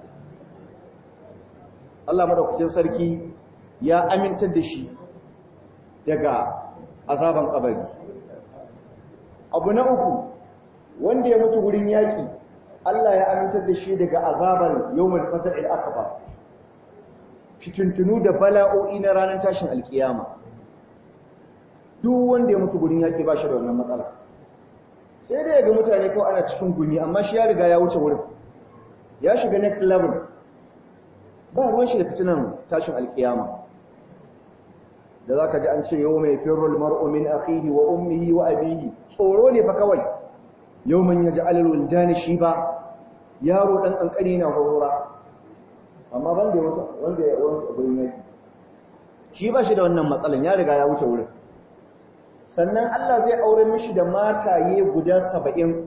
Allah madaukakin sarki ya amintar da shi daga azaban kabari abu na uku wanda ya mutu gurin yaki Allah ya amintar da shi daga azaban yawmul fasl akbar fitintunu da bala'o'i na ranar tashin alkiyama duk wanda ya mutu gurin yaki ba shi da wannan matsala sai dai ga mutane kawai ana cikin gumi amma shi ya riga ya wuce wurin ya shiga next level ba ruwan shi da fitinan tashin alkiyama da za ka ji an ce yau mai firul mar'u min akhihi wa ummihi wa abihi tsoro ne fa kawai yau man yaji alal dani shi ba yaro dan kankani na horora amma ban da wata wanda ya wani abin yaki shi ba shi da wannan matsalan ya riga ya wuce wurin sannan Allah zai aure mishi da mataye guda saba'in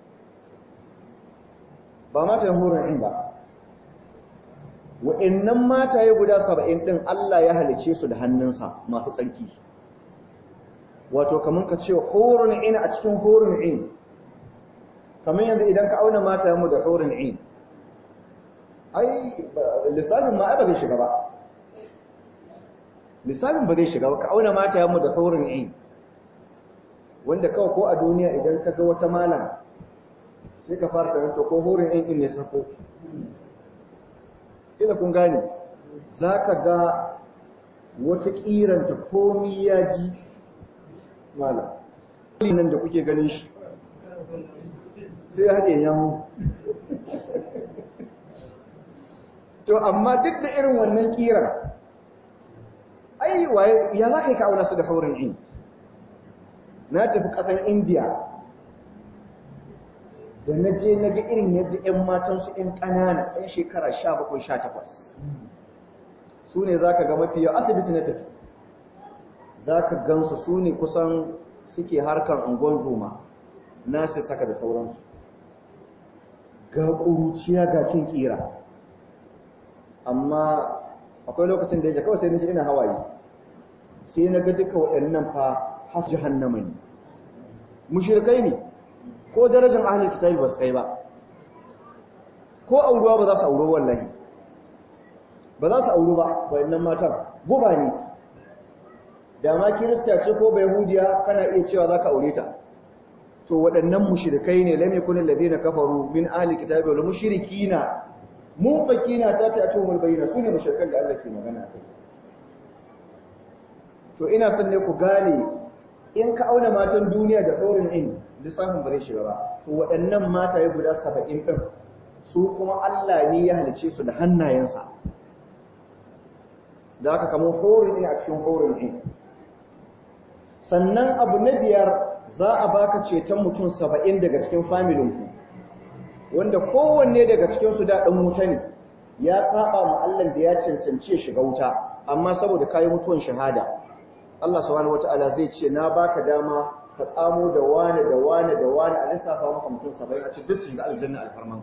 ba matayen horon ba wa'annan mataye guda saba'in ɗin Allah ya halice su da hannunsa masu tsarki wato kamar ka ce horon in a cikin horon in kamar yanzu idan ka auna matayenmu da horon in ai lissafin ma ba zai shiga ba lissafin ba zai shiga ba ka auna matayenmu da horon in wanda kawai ko a duniya idan ka ga wata malam sai ka fara karanta ko horon in ne sako ila kun gane za ka ga wata kiranta komi ya ji mala nan da kuke ganin shi sai ya haɗe yamu to amma duk da irin wannan kiran ai waye ya za ka yi ka'auna su da haurin in na tafi ƙasar indiya da na je na ga irin yadda 'yan matansu 'yan ƙanana 'yan shekara 17-18 su ne za ka ga mafi yau asibiti na tafi za ka gansu su ne kusan suke harkar ungon zoma nasu saka da sauransu ga ƙuruciya ga kin ƙira amma akwai lokacin da yake kawai sai na ji ina hawaye sai na ga duka waɗannan fa has jahannama ne mushrikai ne ko darajar ahlul kitabi ba su kai ba ko auruwa ba za su auro wallahi ba za su auru ba wayannan matan guba ne da ma kirista ce ko bai hudiya kana iya cewa za ka aure ta to waɗannan mushrikai ne lam yakun alladhina kafaru min ahli kitabi wal mushrikina munfakina ta ta atumul bayyina sune mushrikan da Allah ke magana kai to ina son ne ku gane in ka auna matan duniya da ɗorin in lissafin ba zai shiga ba to waɗannan mataye guda saba'in ɗin su kuma Allah ne ya halice su da hannayensa da aka kamo horin in a cikin horin in sannan abu na biyar za a baka ceton mutum saba'in daga cikin familinku wanda kowanne daga cikinsu da ɗan wuta ne ya saba ma Allah da ya cancanci shiga wuta amma saboda kayi mutuwan shahada Allah subhanahu wataala zai ce na baka dama ka tsamo da wani da wani da wani a lissafa maka mutum saba'in a ce duk su shiga aljanna alfarmanka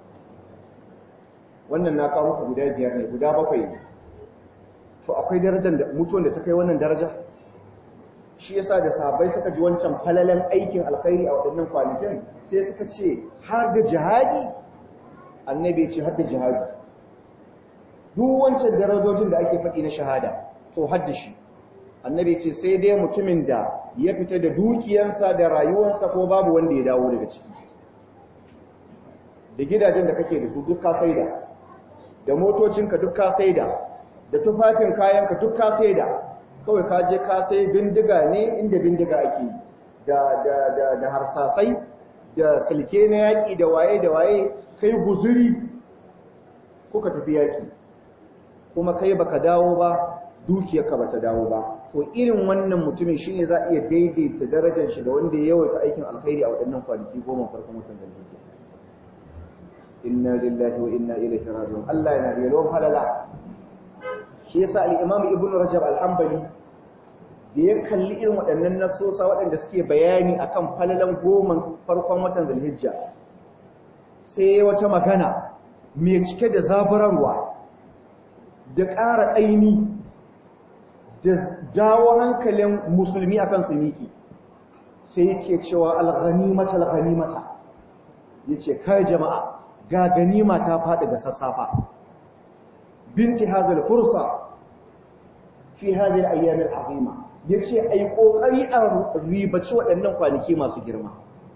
wannan na kawo muku guda biyar ne guda bakwai ne to akwai darajar da mutuwan da ta kai wannan daraja shi yasa da sahabbai suka ji wancan falalan aikin alkhairi a waɗannan kwanakin sai suka ce har da jihadi annabi ya ce har da jihadi duk wancan darajojin da ake faɗi na shahada to har da shi annabi ce sai dai mutumin da ya fita da dukiyansa da rayuwarsa ko babu wanda ya dawo daga ciki da gidajen da kake da su duk ka saida da motocinka duk ka saida da tufafin kayanka duk ka saida kawai ka je ka sai bindiga ne inda bindiga ake da da da da harsasai da silke na yaki da waye da waye kai guzuri kuka tafi yaki kuma kai baka dawo ba dukiyarka bata dawo ba to irin wannan mutumin shine za a iya daidaita darajar shi da wanda ya yawaita aikin alkhairi a waɗannan kwanaki goma farkon watan Zulhijja inna lillahi wa inna ilaihi raji'un Allah yana da yalwan halala shi yasa al-Imam Ibn Rajab al-Hanbali da ya kalli irin waɗannan nasosa waɗanda suke bayani akan falalan goma farkon watan Zulhijja sai wata magana mai cike da zaburarwa da ƙara ƙaimi da jawo hankalin musulmi akan su miki sai yake cewa al-ghanimata al-ghanimata yace kai jama'a ga ganima ta faɗi ga sassafa binti hadal fursa fi hadhihi al-ayyam al-azima yace ai kokari a ribaci waɗannan kwanaki masu girma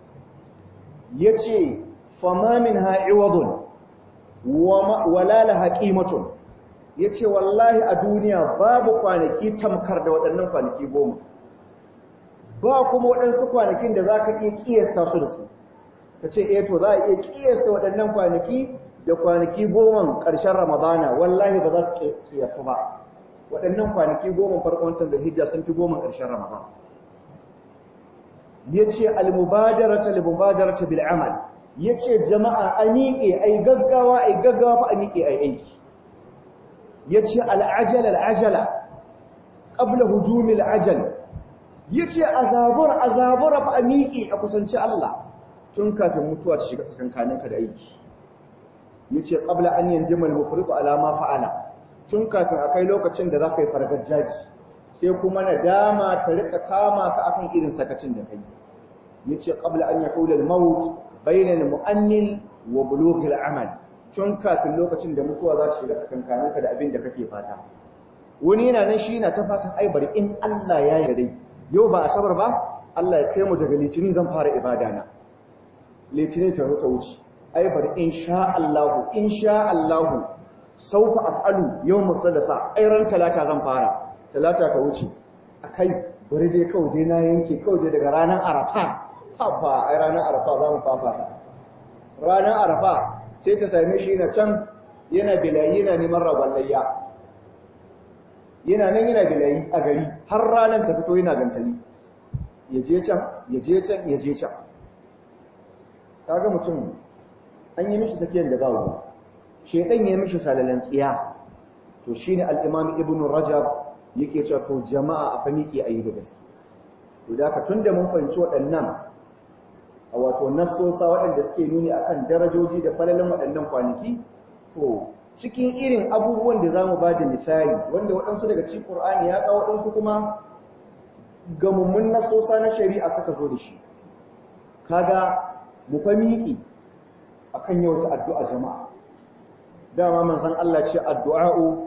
yace fama minha iwadun wala laha qimatun yace wallahi a duniya babu kwanaki tamkar da waɗannan kwanaki goma ba kuma waɗansu kwanakin da zaka iya kiyasta su da su kace eh to za a iya kiyasta waɗannan kwanaki da kwanaki goma ƙarshen Ramadana wallahi ba za su kiyasu ba waɗannan kwanaki goma farkon watan Zulhijja sun fi goma ƙarshen Ramadan yace al-mubadaratu lil-mubadaratu bil amal yace jama'a a miƙe ai gaggawa ai gaggawa fa a miƙe ai aiki yace al-ajal al-ajala qabla hujumi al-ajal yace azabur azabur fa a miƙe a kusanci Allah tun kafin mutuwa ta shiga tsakankaninka da aiki yace qabla an yanjima al-mufriqu ala ma fa'ala tun kafin akai lokacin da zaka yi fargajaji sai kuma nadama ta rika kama ka akan irin sakacin da kai yace qabla an yahula al-maut bayna al-mu'annil wa bulugh al-amal tun kafin lokacin da mutuwa za ta shiga tsakankaninka da abin da kake fata wani yana nan shi yana ta fatan ai bari in Allah ya yarda dai yau ba asabar ba Allah ya kai mu daga litinin zan fara ibada na litinin ta ta wuce ai bari insha Allah insha Allah saufa af'alu yawm sadasa ai ran talata zan fara talata ta wuce akai bari dai kawai dai na yanke kawai dai daga ranar arafa haba ai ranar arafa za mu fafata ranar arafa sai ta same shi na can yana bilayi yana neman rabon layya yana nan yana bilayi a gari har ranar ta fito yana gantali ya je can ya je can ya je can kaga mutum an yi mishi tafiyar da ba ruwa shedan ya yi mishi salalan tsiya to shine al-imam ibnu rajab yake cewa to jama'a a fa miƙe ayi da gaske to da ka tunda mun fahimci waɗannan a wato nassosa waɗanda suke nuni akan darajoji da falalan waɗannan kwanaki to cikin irin abubuwan da zamu ba da misali wanda waɗansu daga cikin Qur'ani ya kawo waɗansu kuma gamummun nassosa na shari'a suka zo da shi kaga mu fa miƙi akan yawata addu'a jama'a dama manzon Allah ce addu'a'u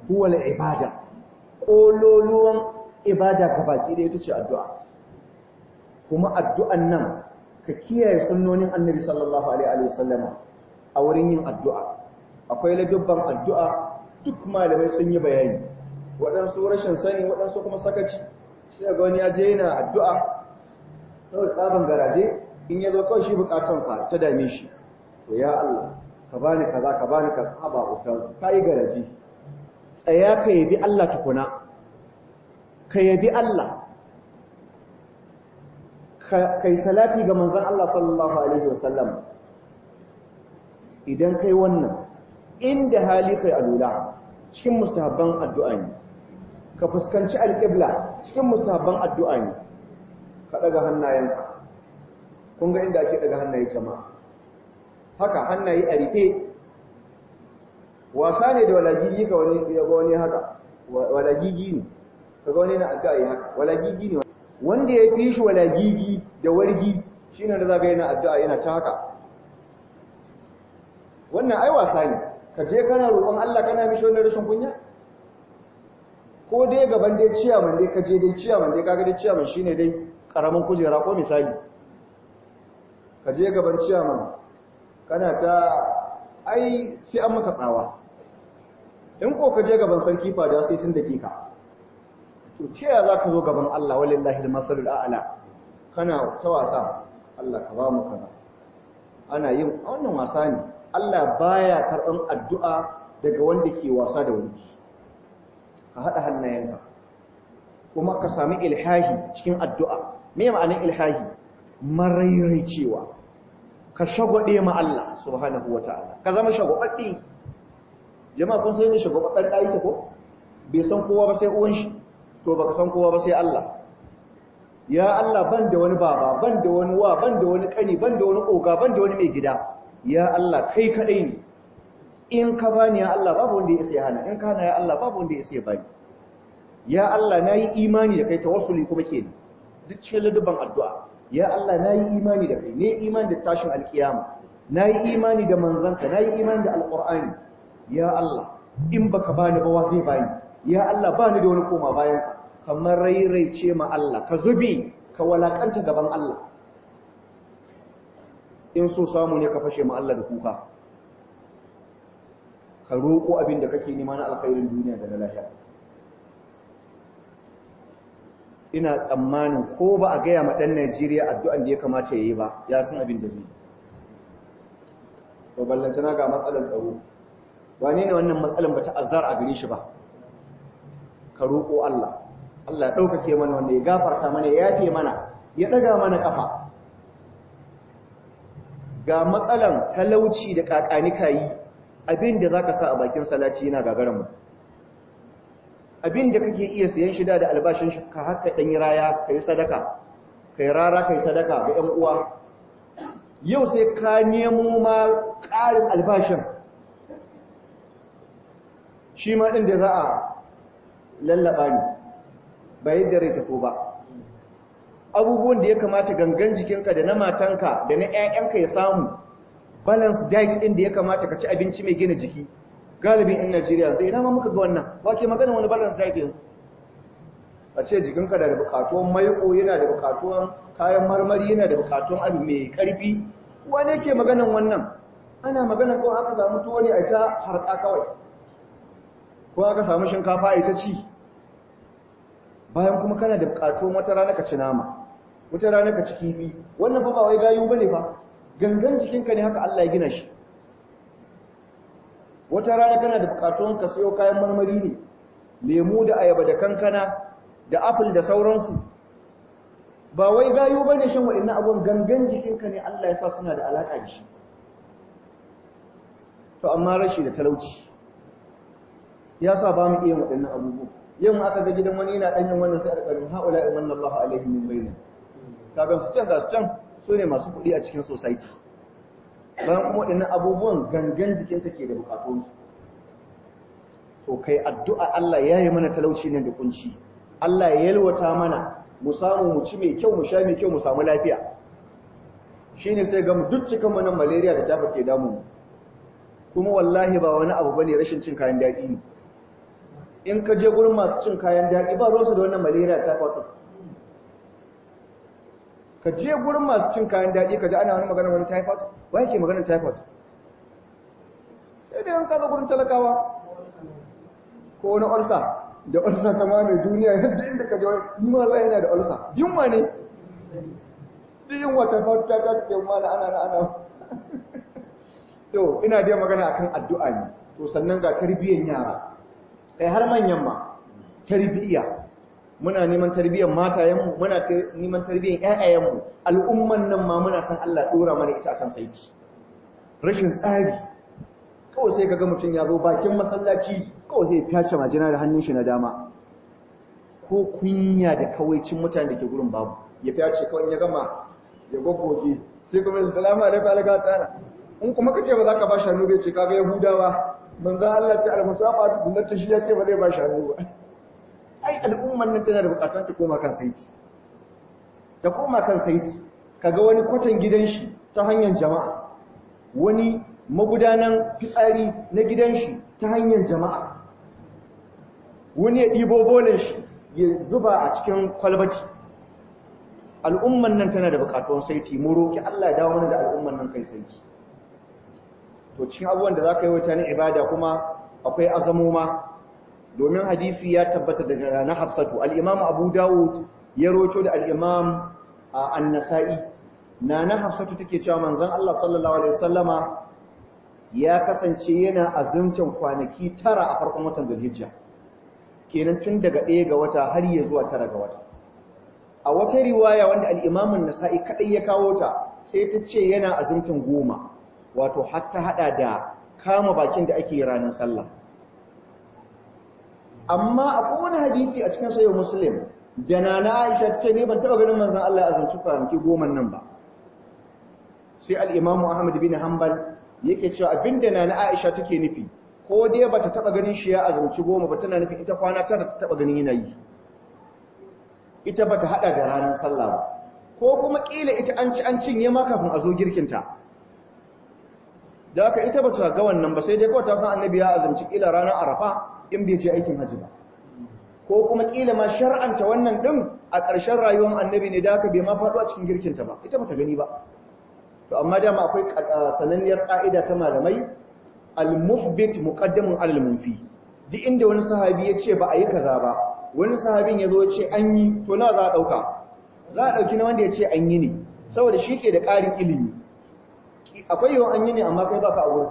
huwa al-ibada kololuwan ibada ka baki da ita ce addu'a kuma addu'an nan ka kiyaye sunnonin annabi sallallahu alaihi wasallama a wurin yin addu'a akwai ladubban addu'a duk malamai sun yi bayani waɗansu rashin sani waɗansu kuma sakaci sai ga wani ya je yana addu'a kawai tsaban garaje in ya zo kawai shi bukatansa ta dame shi to ya Allah ka bani kaza ka bani kaza ba ustaz ka yi garaje tsaya ka yabi Allah tukuna ka yabi Allah kai salati ga manzon Allah sallallahu alaihi wasallam idan kai wannan inda hali kai alula cikin mustahabban addu'a ne ka fuskanci alƙibla cikin mustahabban addu'a ne ka daga hannayenka kun ga inda ake daga hannaye jama'a haka hannaye a rufe wasa ne da walagigi ka wani ya ga wani haka walagigi ne ka ga wani na addu'a yi haka walagigi ne wanda ya fi shi walagigi da wargi shine da zaga yana addu'a yana ta haka wannan ai wasa ne ka je kana roƙon Allah kana mishi wannan rashin kunya ko dai gaban dai ciyaman dai ka je dai ciyaman dai kaga dai ciyaman shine dai karamin kujera ko misali ka je gaban ciyaman kana ta ai sai an maka tsawa in ko ka je gaban sarki fada sai sun dake ka to ta yaya za ka zo gaban Allah walillahi al-masalul a'la kana ta wasa Allah ka ba mu kaza ana yin wannan wasa ne Allah baya karɓan addu'a daga wanda ke wasa da wani ka haɗa hannayenka kuma ka sami ilhahi cikin addu'a me ma'anin ilhahi marairai cewa ka shagwaɗe ma Allah subhanahu wa ta'ala ka zama shagwaɓaɗɗe jama'a kun sai ne shagwaɓaɗɗen ɗaya ko bai san kowa ba sai uwan shi to baka san kowa ba sai Allah ya Allah ban da wani baba ban da wani wa ban da wani kani ban da wani oga ban da wani mai gida ya Allah kai kadai ne in ka bani ya Allah babu wanda ya isa ya hana in ka hana ya Allah babu wanda ya isa ya bani ya Allah nayi imani da kai tawassuli kuma kenan duk cikin ladubban addu'a ya Allah nayi imani da kai ne imani da tashin alkiyama nayi imani da manzanka nayi imani da alqur'ani ya Allah in baka bani ba wa zai bani ya Allah bani da wani koma bayan ka kamar rairaice ma Allah ka zubi ka walakanta gaban Allah in so samu ne ka fashe ma Allah da kuka ka roƙo abin da kake nema na alkhairin duniya da na lahira ina tsammanin ko ba a gaya ma ɗan Najeriya addu'an da ya kamata ya yi ba ya san abin da zai to ballantana ga matsalar tsaro wane ne wannan matsalar ba ta azar a gare shi ba ka roƙo Allah Allah ya ɗaukake mana wanda ya gafarta mana ya yafe mana ya ɗaga mana ƙafa ga matsalan talauci da ƙaƙanika yi abin da za ka sa a bakin salaci yana gagarin mu abin da kake iya siyan shida da albashin shi ka haka ɗan yi raya ka yi sadaka ka yi rara ka yi sadaka ga ‘yan uwa yau sai ka nemo ma ƙarin albashin shi ma ɗin da za a lallaba ne ba yadda rai taso ba abubuwan da ya kamata gangan jikinka da na matanka da na 'ya'yanka ya samu balance diet ɗin da ya kamata ka ci abinci mai gina jiki galibin 'yan Najeriya zai ina ma muka ga wannan wake magana wani balance diet yanzu a ce jikinka da bukatuwan maiko yana da bukatuwan kayan marmari yana da bukatuwan abu mai karfi wane ke maganan wannan ana maganan kawai aka samu tuwo ne a ta harka kawai ko aka samu shinkafa a ita ci bayan kuma kana da bukatuwan wata rana ka ci nama wata rana ka ci kifi wannan fa ba wai gayu bane fa gangan jikinka ne haka Allah ya gina shi wata rana kana da bukatuwan ka sayo kayan marmari ne lemu da ayaba da kankana da apple da sauransu ba wai gayu bane shan waɗannan abun gangan jikinka ne Allah ya sa suna da alaka da shi to amma rashi da talauci ya sa ba mu iya waɗannan abubuwa yin aka ga gidan wani yana ɗanyen wannan sai a ƙarin haula in manna Allah alaihi min bayna kaga su can ga su can su ne masu kuɗi a cikin society bayan kuma waɗannan abubuwan gangan jikinka ke da bukatunsu to kai addu'a Allah ya yi mana talauci nan da kunci Allah ya yalwata mana mu samu mu ci mai kyau mu sha mai kyau mu samu lafiya shine sai ga mu duk cikin mu nan malaria da tafa ke damu kuma wallahi ba wani abu bane rashin cin kayan daɗi ne in ka je gurin masu cin kayan daɗi ba ruwansu da wannan malaria typhoid ɗin ka je gurin masu cin kayan daɗi ka ji ana wani magana wani typhoid wa yake maganar typhoid sai dai an kaza gurin talakawa ko wani ulsa da ulsa ta ma mai duniya yadda inda ka je ni ma za yana da ulsa yunwa ne duk yunwa ta fata ta ta ke mala ana na ana to ina dai magana akan addu'a ne to sannan ga tarbiyyar yara kai har manyan ma tarbiyya muna neman tarbiyyar matayenmu muna neman tarbiyyar ƴaƴayenmu al'umman nan ma muna san Allah dora mana ita akan saiti rashin tsari kawai sai kaga mutum ya zo bakin masallaci kawai zai fyace majina da hannun shi na dama ko kunya da kawaicin mutane da ke gurin babu ya fyace kawai ya gama ya gogoge sai kuma ya salamu alaikum alaikum ta'ala in kuma kace ba za ka ba shi hannu bai ce kaga yahudawa manzo Allah ce al-musafa sunnatu shi ya ce ba zai ba shi hannu ba ai al'umman nan tana da bukatun ta koma kan saiti ta koma kan saiti kaga wani kwatan gidan shi ta hanyar jama'a wani magudanan fitsari na gidan shi ta hanyar jama'a wani ya ɗibo bolin shi ya zuba a cikin kwalbati al'umman nan tana da bukatun saiti mu roki Allah ya dawo mana da al'umman nan kai saiti to cikin abubuwan da za ka yi wata na ibada kuma akwai azamoma domin hadisi ya tabbata daga na hafsatu al'imam abu dawud ya roco da al'imam annasa'i na na hafsatu take cewa manzan Allah sallallahu Alaihi wasallama ya kasance yana azumcin kwanaki tara a farkon watan zulhijja kenan tun daga ɗaya ga wata har ya zuwa tara ga wata a wata riwaya wanda al'imamun nasa'i kaɗai ya kawo ta sai ta ce yana azumcin goma wato hatta haɗa da kama bakin da ake ranar sallah amma akwai wani hadisi a cikin sayo muslim da na aisha ta ce ne ban taɓa ganin manzan Allah ya azumci kwanaki goma nan ba sai al'imamu ahmad bin hanbal yake cewa abinda na na aisha take nufi ko dai ba ta taɓa ganin shi ya azumci goma ba tana nufin ita kwana tara ta taɓa ganin yanayi ita ba ta haɗa da ranar sallah ba ko kuma ƙila ita an ci an cinye ma kafin a zo girkinta da haka ita ba ta ga wannan ba sai dai kawai ta san annabi ya azumci ƙila ranar arafa in bai je aikin haji ba ko kuma ƙila ma shar'anta wannan ɗin a ƙarshen rayuwar annabi ne da haka bai ma faɗo a cikin girkinta ba ita ba ta gani ba to amma dama akwai sananniyar ƙa'ida ta malamai al-mufbit muqaddamun alal munfi duk inda wani sahabi ya ce ba a yi kaza ba wani sahabin ya zo ya ce an yi to nawa za a ɗauka za a ɗauki na wanda ya ce an yi ne saboda shi ke da ƙarin ilimi akwai yawan an yi ne amma kai ba ka a wurin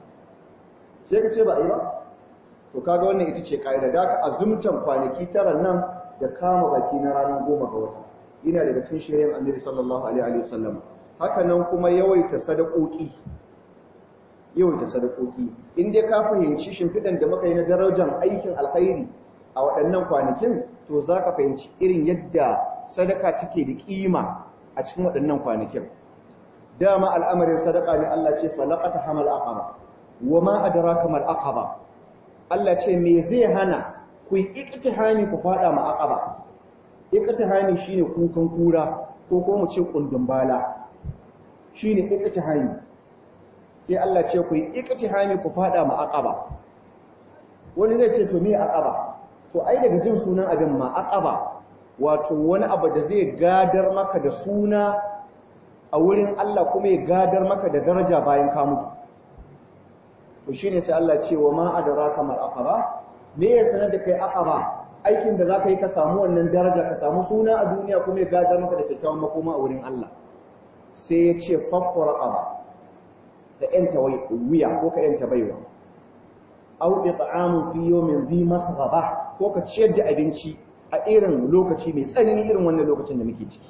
sai ka ce ba a yi ba to kaga wannan ita ce ƙa'ida da aka azumtan kwanaki tara nan da kama baki na ranar goma ga wata ina daga cikin shirin annabi sallallahu alaihi wa sallam haka nan kuma yawaita sadakoki yawaita sadakoki in dai ka fahimci shimfiɗan da muka yi na darajar aikin alkhairi a waɗannan kwanakin to za ka fahimci irin yadda sadaka take da ƙima a cikin waɗannan kwanakin dama al'amarin sadaka ne Allah ce falaqata hamal aqaba wa ma adraka mal aqaba Allah ce me zai hana ku yi iktihami ku fada ma aqaba iktihami shine kukan kura ko kuma mu ce kundin bala shine iktihami sai Allah ce ku yi iktihami ku fada ma aqaba wani zai ce to me aqaba to ai daga jin sunan abin ma aqaba wato wani abu da zai gadar maka da suna a wurin Allah kuma ya gadar maka da daraja bayan ka mutu to shine sai Allah ce wa ma adraka mal aqaba me ya sanar da kai aqaba aikin da zaka yi ka samu wannan daraja ka samu suna a duniya kuma ya gadar maka da kyakkyawan makoma a wurin Allah sai ya ce fakku raqaba da yanta wuya ko ka yanta baiwa aw it'amu fi yawmin dhi masghaba ko ka ciyar da abinci a irin lokaci mai tsanani irin wannan lokacin da muke ciki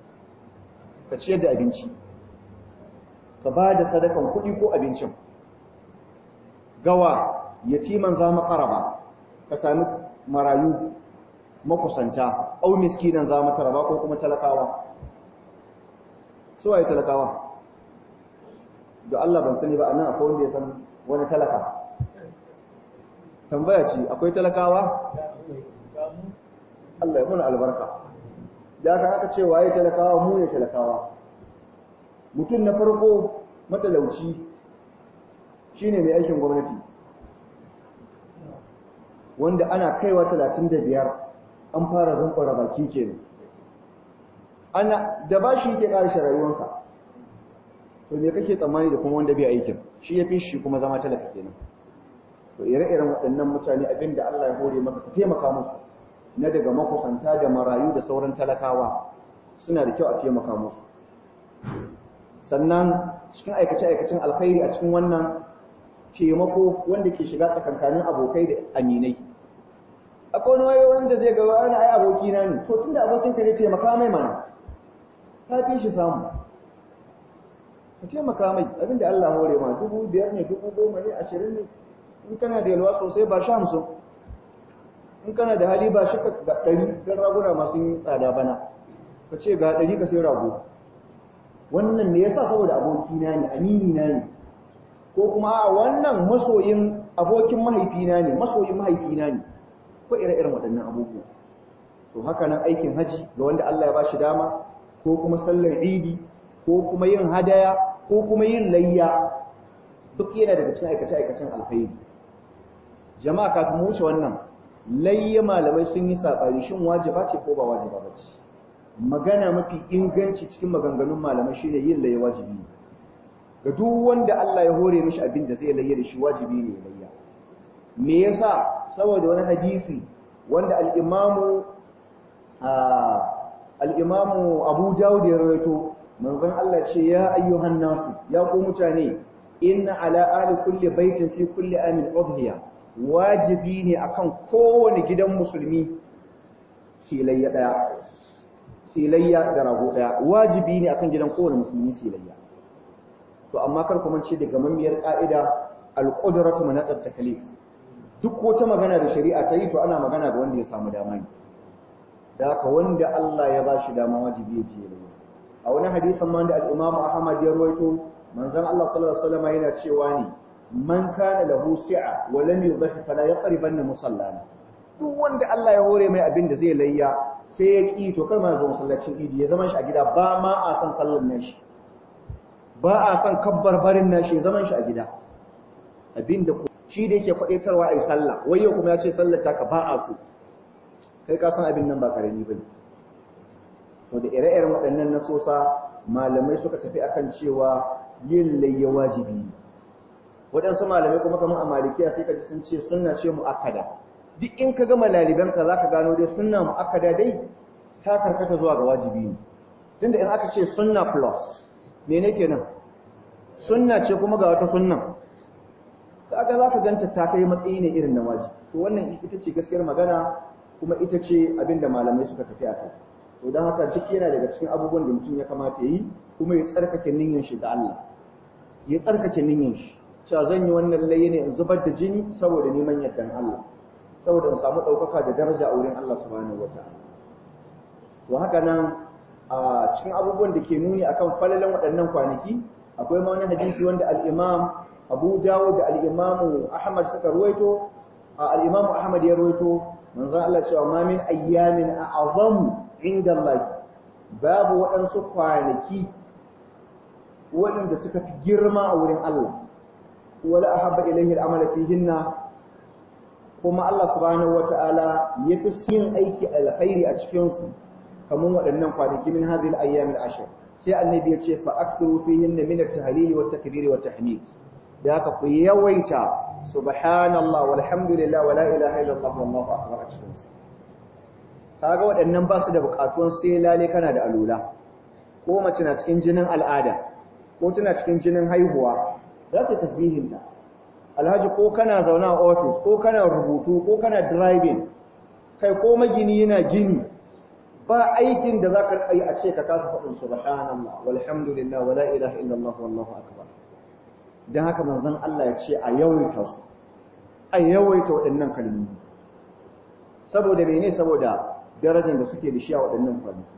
ka ciyar da abinci ka ba da sadakan kuɗi ko abincin gawa yatiman za makaraba ka sami marayu makusanta au miskinan za mataraba ko kuma talakawa su waye talakawa da Allah ban sani ba anan akwai wanda ya san wani talaka tambaya ce akwai talakawa Allah ya muna albarka da aka aka ce waye talakawa mu ne talakawa mutum na farko matalauci shine mai aikin gwamnati wanda ana kaiwa talatin da biyar an fara zunƙura baki kenan ana da ba shi yake ƙarshe rayuwarsa to me kake tsammani da kuma wanda bai aikin shi ya fi shi kuma zama talaka kenan to ire-iren waɗannan mutane abin da Allah ya hore maka ka taimaka musu na daga makusanta da marayu da sauran talakawa suna da kyau a taimaka musu sannan cikin aikace-aikacen alkhairi a cikin wannan taimako wanda ke shiga tsakankanin abokai da aminai akwai wani wayo wanda zai ga wani ai aboki na ne to tunda abokin ka ne taimaka mai mana ka fi shi samu ka taimaka mai abinda Allah hore ma dubu biyar ne dubu goma ne ashirin ne in kana da yalwa sosai ba sha hamsin in kana da hali ba shi ga ɗari don raguna masu yin tsada bana ka ce ga ɗari ka sai rago wannan me yasa saboda abokina ne amini na ne ko kuma a wannan masoyin abokin mahaifina ne masoyin mahaifina ne ko ire-iren waɗannan abubuwa to haka nan aikin haji ga wanda Allah ya bashi dama ko kuma sallar idi ko kuma yin hadaya ko kuma yin layya duk yana daga cikin aikace-aikacen alkhairi jama'a kafin mu wuce wannan layya malamai sun yi saɓari shin wajiba ce ko ba wajiba ba ce magana mafi inganci cikin maganganun malamai shine yin layya wajibi ne ga duk wanda Allah ya hore mishi abin da zai layya da shi wajibi ne layya me yasa saboda wani hadisi wanda al-imamu al-imamu Abu Dawud ya rawaito manzon Allah ce ya ayyuhan nasu ya ku mutane inna ala ali kulli baitin fi kulli amin udhiya wajibi ne akan kowane gidan musulmi silayya daya silayya da rago daya wajibi ne akan gidan kowane musulmi silayya to amma kar ku mance daga mamiyar ka'ida al-qudratu manaqat taklif duk wata magana da shari'a ta yi to ana magana ga wanda ya samu dama ne da haka wanda Allah ya ba shi dama wajibi ya je a wani hadisin ma da al-Imam Ahmad ya rawaito manzon Allah sallallahu alaihi wasallam yana cewa ne man kana lahu si'a wa lam yudhi fala yaqribanna musallana duk wanda Allah ya hore mai abin da zai layya sai ya ki to kar ma zo masallacin idi ya zama shi a gida ba ma a san sallar nan shi ba a san kabbar barin nan shi zaman shi a gida abinda shi da yake kwadaitarwa a yi sallah wai yau kuma ya ce sallar taka ba a so kai ka san abin nan ba karami bane to da ire-iren waɗannan nasosa malamai suka tafi akan cewa yin layya wajibi ne waɗansu malamai kuma kamar a malikiya sai ka ji sun ce sunna ce mu'akkada duk in ka gama laliban ka zaka gano dai sunna mu'akkada dai ta karkata zuwa ga wajibi ne tunda in aka ce sunna plus mene kenan sunna ce kuma ga wata sunna kaga zaka ganta ta kai matsayi ne irin na wajibi to wannan ita ce gaskiyar magana kuma ita ce abinda malamai suka tafi a kai to don haka duk yana daga cikin abubuwan da mutum ya kamata yi kuma ya tsarkake niyyar shi ga Allah ya tsarkake niyyar shi cewa zan yi wannan laye ne in zubar da jini saboda neman yardan Allah saboda in samu ɗaukaka da daraja a wurin Allah subhanahu wataala to haka nan a cikin abubuwan da ke nuni akan falalan waɗannan kwanaki akwai ma wani hadisi wanda al-Imam Abu Dawud da al-Imam Ahmad suka ruwaito al-Imam Ahmad ya ruwaito manzo Allah cewa ma min ayyamin a'zamu inda Allah babu waɗansu kwanaki waɗanda suka fi girma a wurin Allah wala ahabba ilayhi al'amala fihinna kuma Allah subhanahu wata'ala yafi yin aiki alkhairi a cikin su kamar waɗannan kwanaki min hadhihi al-ayyam al-ashr sai annabi ya ce fa akthiru fihinna min at-tahlil wa at-takbir wa at-tahmid da haka ku yawaita subhanallah walhamdulillah wala ilaha illallah wallahu akbar a cikin su kaga waɗannan ba su da buƙatuwan sai lale kana da alula ko mace na cikin jinin al'ada ko tana cikin jinin haihuwa za ta tasbihin ta alhaji ko kana zauna a office ko kana rubutu ko kana driving kai ko magini yana gini ba aikin da za ka yi a ce ka kasa faɗin subhanallah walhamdulillah wala ilaha illallah wallahu akbar dan haka manzon Allah ya ce a yawaita su a yawaita waɗannan kalmomi saboda mene saboda darajar da suke da shi a waɗannan kwanaki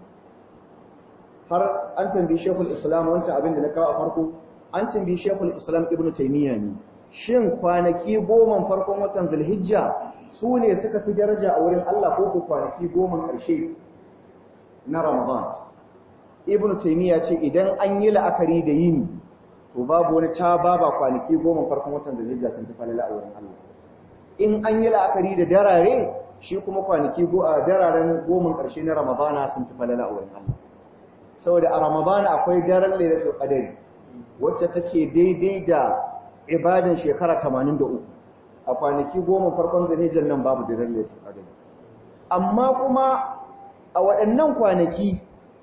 har an tambayi shekul islam wancan abin da na kawo a farko an tambayi shekul islam ibnu taimiyya ne shin kwanaki goma farkon watan zulhijja su ne suka fi daraja a wurin Allah ko ku kwanaki goma ƙarshe na ramadan ibnu taimiyya ce idan an yi la'akari da yini to babu wani ta baba kwanaki goma farkon watan zulhijja sun fi falala a wurin Allah in an yi la'akari da darare shi kuma kwanaki go a dararen goma ƙarshe na ramadana sun fi falala a wurin Allah saboda a ramadana akwai daren lailatul qadari wacce take daidai da ibadan shekara 83 a kwanaki goma farkon zanijan nan babu daren lailatul qadari amma kuma a waɗannan kwanaki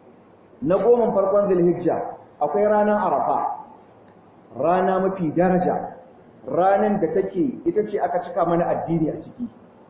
na goma farkon zulhijja akwai ranar arafa rana mafi daraja ranan da take ita ce aka cika mana addini a ciki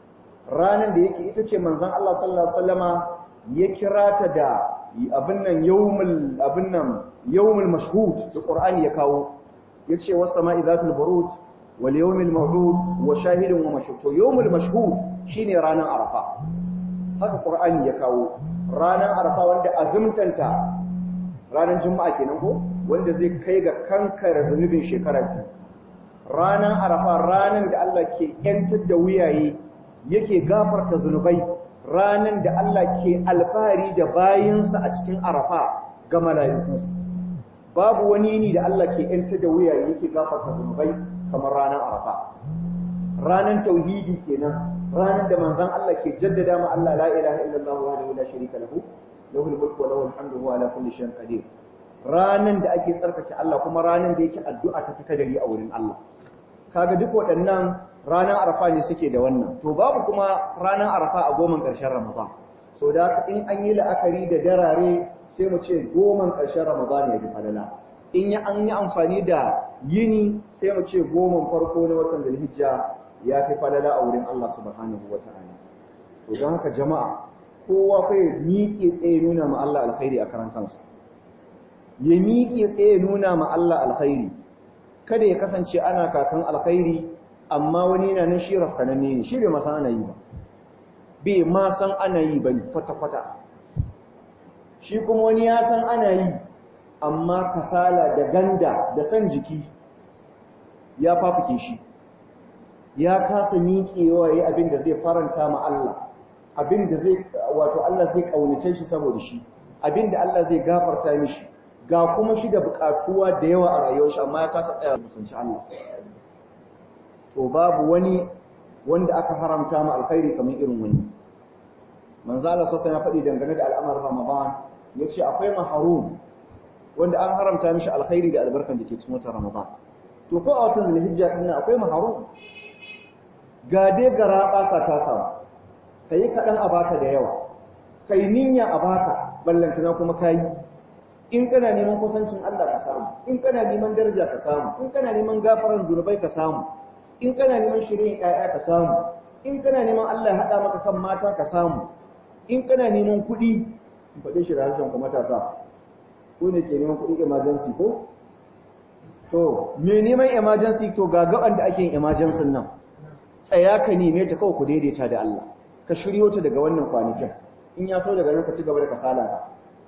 ranan da yake ita ce manzon Allah sallallahu alaihi wasallama ya kira ta da abin nan yawmul abin nan yawmul mashhud da Qur'ani ya kawo yace was sama'i zatul buruj wal yawmil maw'ud wa shahidin wa mashhud to yawmul mashhud shine ranan arafa haka Qur'ani ya kawo ranan arafa wanda azumtanta ranan juma'a kenan ko wanda zai kai ga kankare zunubin shekara biyu ranan arafa ranan da Allah ke yantar da wuyaye yake gafarta zunubai ranan da Allah ke alfahari da bayinsa a cikin arafa ga mala'iku babu wani ne da Allah ke yantar da wuyaye yake gafarta zunubai kamar ranan arafa ranan tauhidi kenan ranan da manzon Allah ke jaddada ma Allah la ilaha illallah wahdahu la sharika lahu lahul mulku wa lahul hamdu wa ala kulli shay'in qadir ranan da ake tsarkake Allah kuma ranan da yake addu'a ta fita dari a wurin Allah kaga duk waɗannan ranar arafa ne suke da wannan to babu kuma ranar arafa a goman ƙarshen ramadan so da in an yi la'akari da darare sai mu ce goman ƙarshen ramadan ya bi falala in ya an yi amfani da yini sai mu ce goman farko na watan zulhijja ya fi falala a wurin Allah subhanahu wa ta'ala to don haka jama'a kowa kai miƙe tsaye nuna ma Allah alkhairi a karan kansa ya miƙe tsaye nuna ma Allah alkhairi kada ya kasance ana kakan alkhairi amma wani na nan shi rafkananne ne shi bai ma san ana yi ba bai ma san ana yi ba kwata-kwata shi kuma wani ya san ana yi amma kasala da ganda da san jiki ya fafuke shi ya kasa miƙewa ya abin da zai faranta ma Allah abin da zai wato Allah zai kaunace shi saboda shi abin da Allah zai gafarta mishi ga kuma shi da buƙatuwa da yawa a rayuwar shi amma ya kasa tsaya musunci Allah to babu wani wanda aka haramta ma alkhairi kamar irin wani manzo Allah sosai ya faɗi dangane da al'amarin Ramadan yace akwai maharum wanda an haramta mishi alkhairi da albarkan da ke cikin watan Ramadan to ko a watan Zulhijja din akwai maharum ga dai gara basa ta samu kai kadan a baka da yawa kai niyya a baka ballantana kuma kai in kana neman kusancin Allah ka samu in kana neman daraja ka samu in kana neman gafaran zunubai ka samu in kana neman shirin ƴaƴa ka samu in kana neman Allah ya haɗa maka kan mata ka samu in kana neman kuɗi in faɗi shi da harshen ku matasa ko ne ke neman kuɗi emergency ko to me neman emergency to ga gaban da ake yin emergency nan tsaya ka neme ta kawai ku daidaita da Allah ka shiryo ta daga wannan kwanakin in ya so daga nan ka ci gaba da kasala ka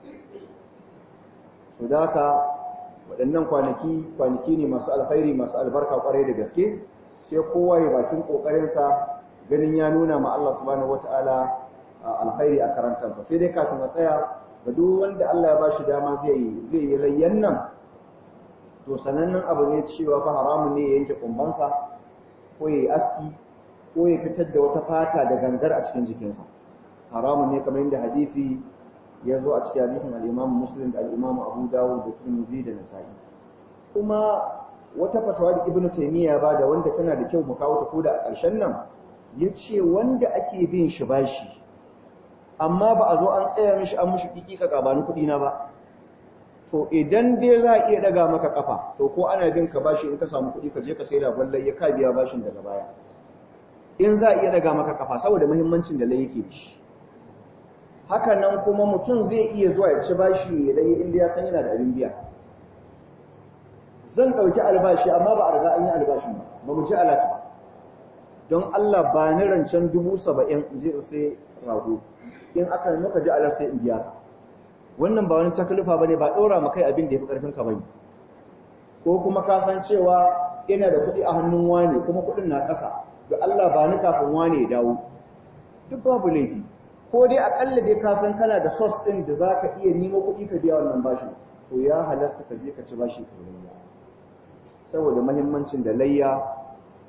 so da haka waɗannan kwanaki kwanaki ne masu alkhairi masu albarka kwarai da gaske sai kowa ya bakin kokarinsa ganin ya nuna ma Allah subhanahu wataala alkhairi a karantarsa sai dai kafin a tsaya ga duk wanda Allah ya bashi dama zai yi zai yi layyan nan to sanannen abu ne cewa fa haramun ne ya yanke kumbansa ko ya yi aski ko ya fitar da wata fata da gangar a cikin jikinsa haramun ne kamar yadda hadisi ya zo a cikin hadisin al-Imam Muslim da al-Imam Abu Dawud da Tirmidhi da Nasa'i kuma wata fatawa da Ibn Taymiyyah ba da wanda tana da kyau mu kawo ta koda a ƙarshen nan yace wanda ake bin shi bashi amma ba a zo an tsaya mishi an mishi kikika kabani kuɗi na ba to idan dai za a iya daga maka kafa to ko ana bin ka bashi in ka samu kuɗi ka je ka saida ballai ya ka biya bashin daga baya in za a iya daga maka kafa saboda muhimmancin da lai yake da shi haka nan kuma mutum zai iya zuwa ya ci bashi ya dai inda ya san yana da abin biya zan ɗauki albashi amma ba a riga an yi albashin ba ba mu ci alati ba don Allah ba ni rancen dubu saba'in in je in sai rago in aka muka ji alar sai in biya wannan ba wani takalifa bane ba ɗora ma kai abin da ya fi ƙarfin ka bane ko kuma ka san cewa ina da kuɗi a hannun wane kuma kuɗin na ƙasa da Allah ba ni kafin wane ya dawo duk babu laifi ko dai akalla dai ka san kana da sos ɗin da za ka iya nemo kuɗi ka biya wannan bashin to ya halasta ka je ka ci bashi ka layya saboda mahimmancin da layya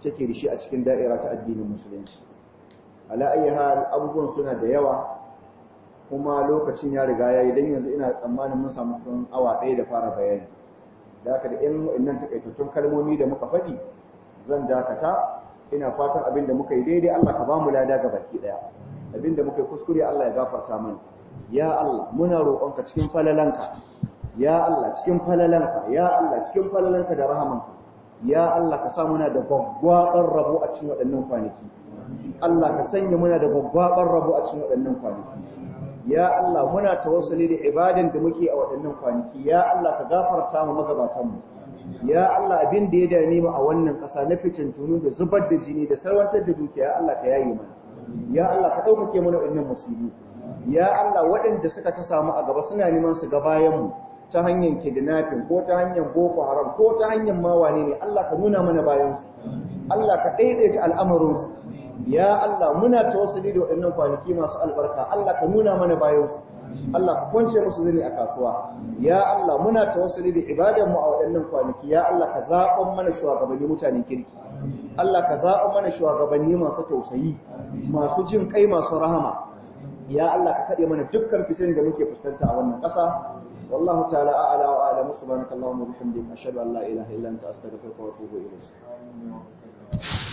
take da shi a cikin da'ira ta addinin musulunci ala ayi hal abubuwan suna da yawa kuma lokacin ya riga yayi dan yanzu ina tsammanin mun samu kun awa ɗaya da fara bayani da haka da in wa'annan takaitattun kalmomi da muka faɗi zan dakata ina fatan abin da muka yi daidai Allah ka ba mu lada ga baki ɗaya abin da muka yi kuskure Allah ya gafarta mana ya Allah muna roƙonka cikin falalanka ya Allah cikin falalanka ya Allah cikin falalanka da rahamanka ya Allah ka sa muna da gwaggwaɓar rabo a cikin waɗannan kwanaki Allah ka sanya muna da gwaggwaɓar rabo a cikin waɗannan kwanaki ya Allah muna tawassuli da ibadan da muke a waɗannan kwanaki ya Allah ka gafarta mu magabatan mu ya Allah abin da ya dame mu a wannan ƙasa na fitintunu da zubar da jini da sarwantar da dukiya Allah ka yaye mana ya Allah ka ɗaukake mana waɗannan musibi ya Allah waɗanda suka ta samu a gaba suna neman su ga bayan mu ta hanyar kidnapping ko ta hanyar boko haram ko ta hanyar mawane ne Allah ka nuna mana bayan su Allah ka daidaita al'amarin su ya Allah muna tawassuli da waɗannan kwanaki masu albarka Allah ka nuna mana bayan su Allah ka kwance musu zani a kasuwa ya Allah muna tawassuli da ibadan mu a waɗannan kwanaki ya Allah ka zaɓan mana shugabanni mutanen kirki Allah ka zaɓan mana shugabanni masu tausayi masu jin kai masu rahama ya Allah ka kaɗe mana dukkan fitin da muke fuskanta a wannan ƙasa والله تعالى أعلى وأعلم سبحانك اللهم وبحمدك أشهد أن لا إله إلا أنت أستغفرك وأتوب إليك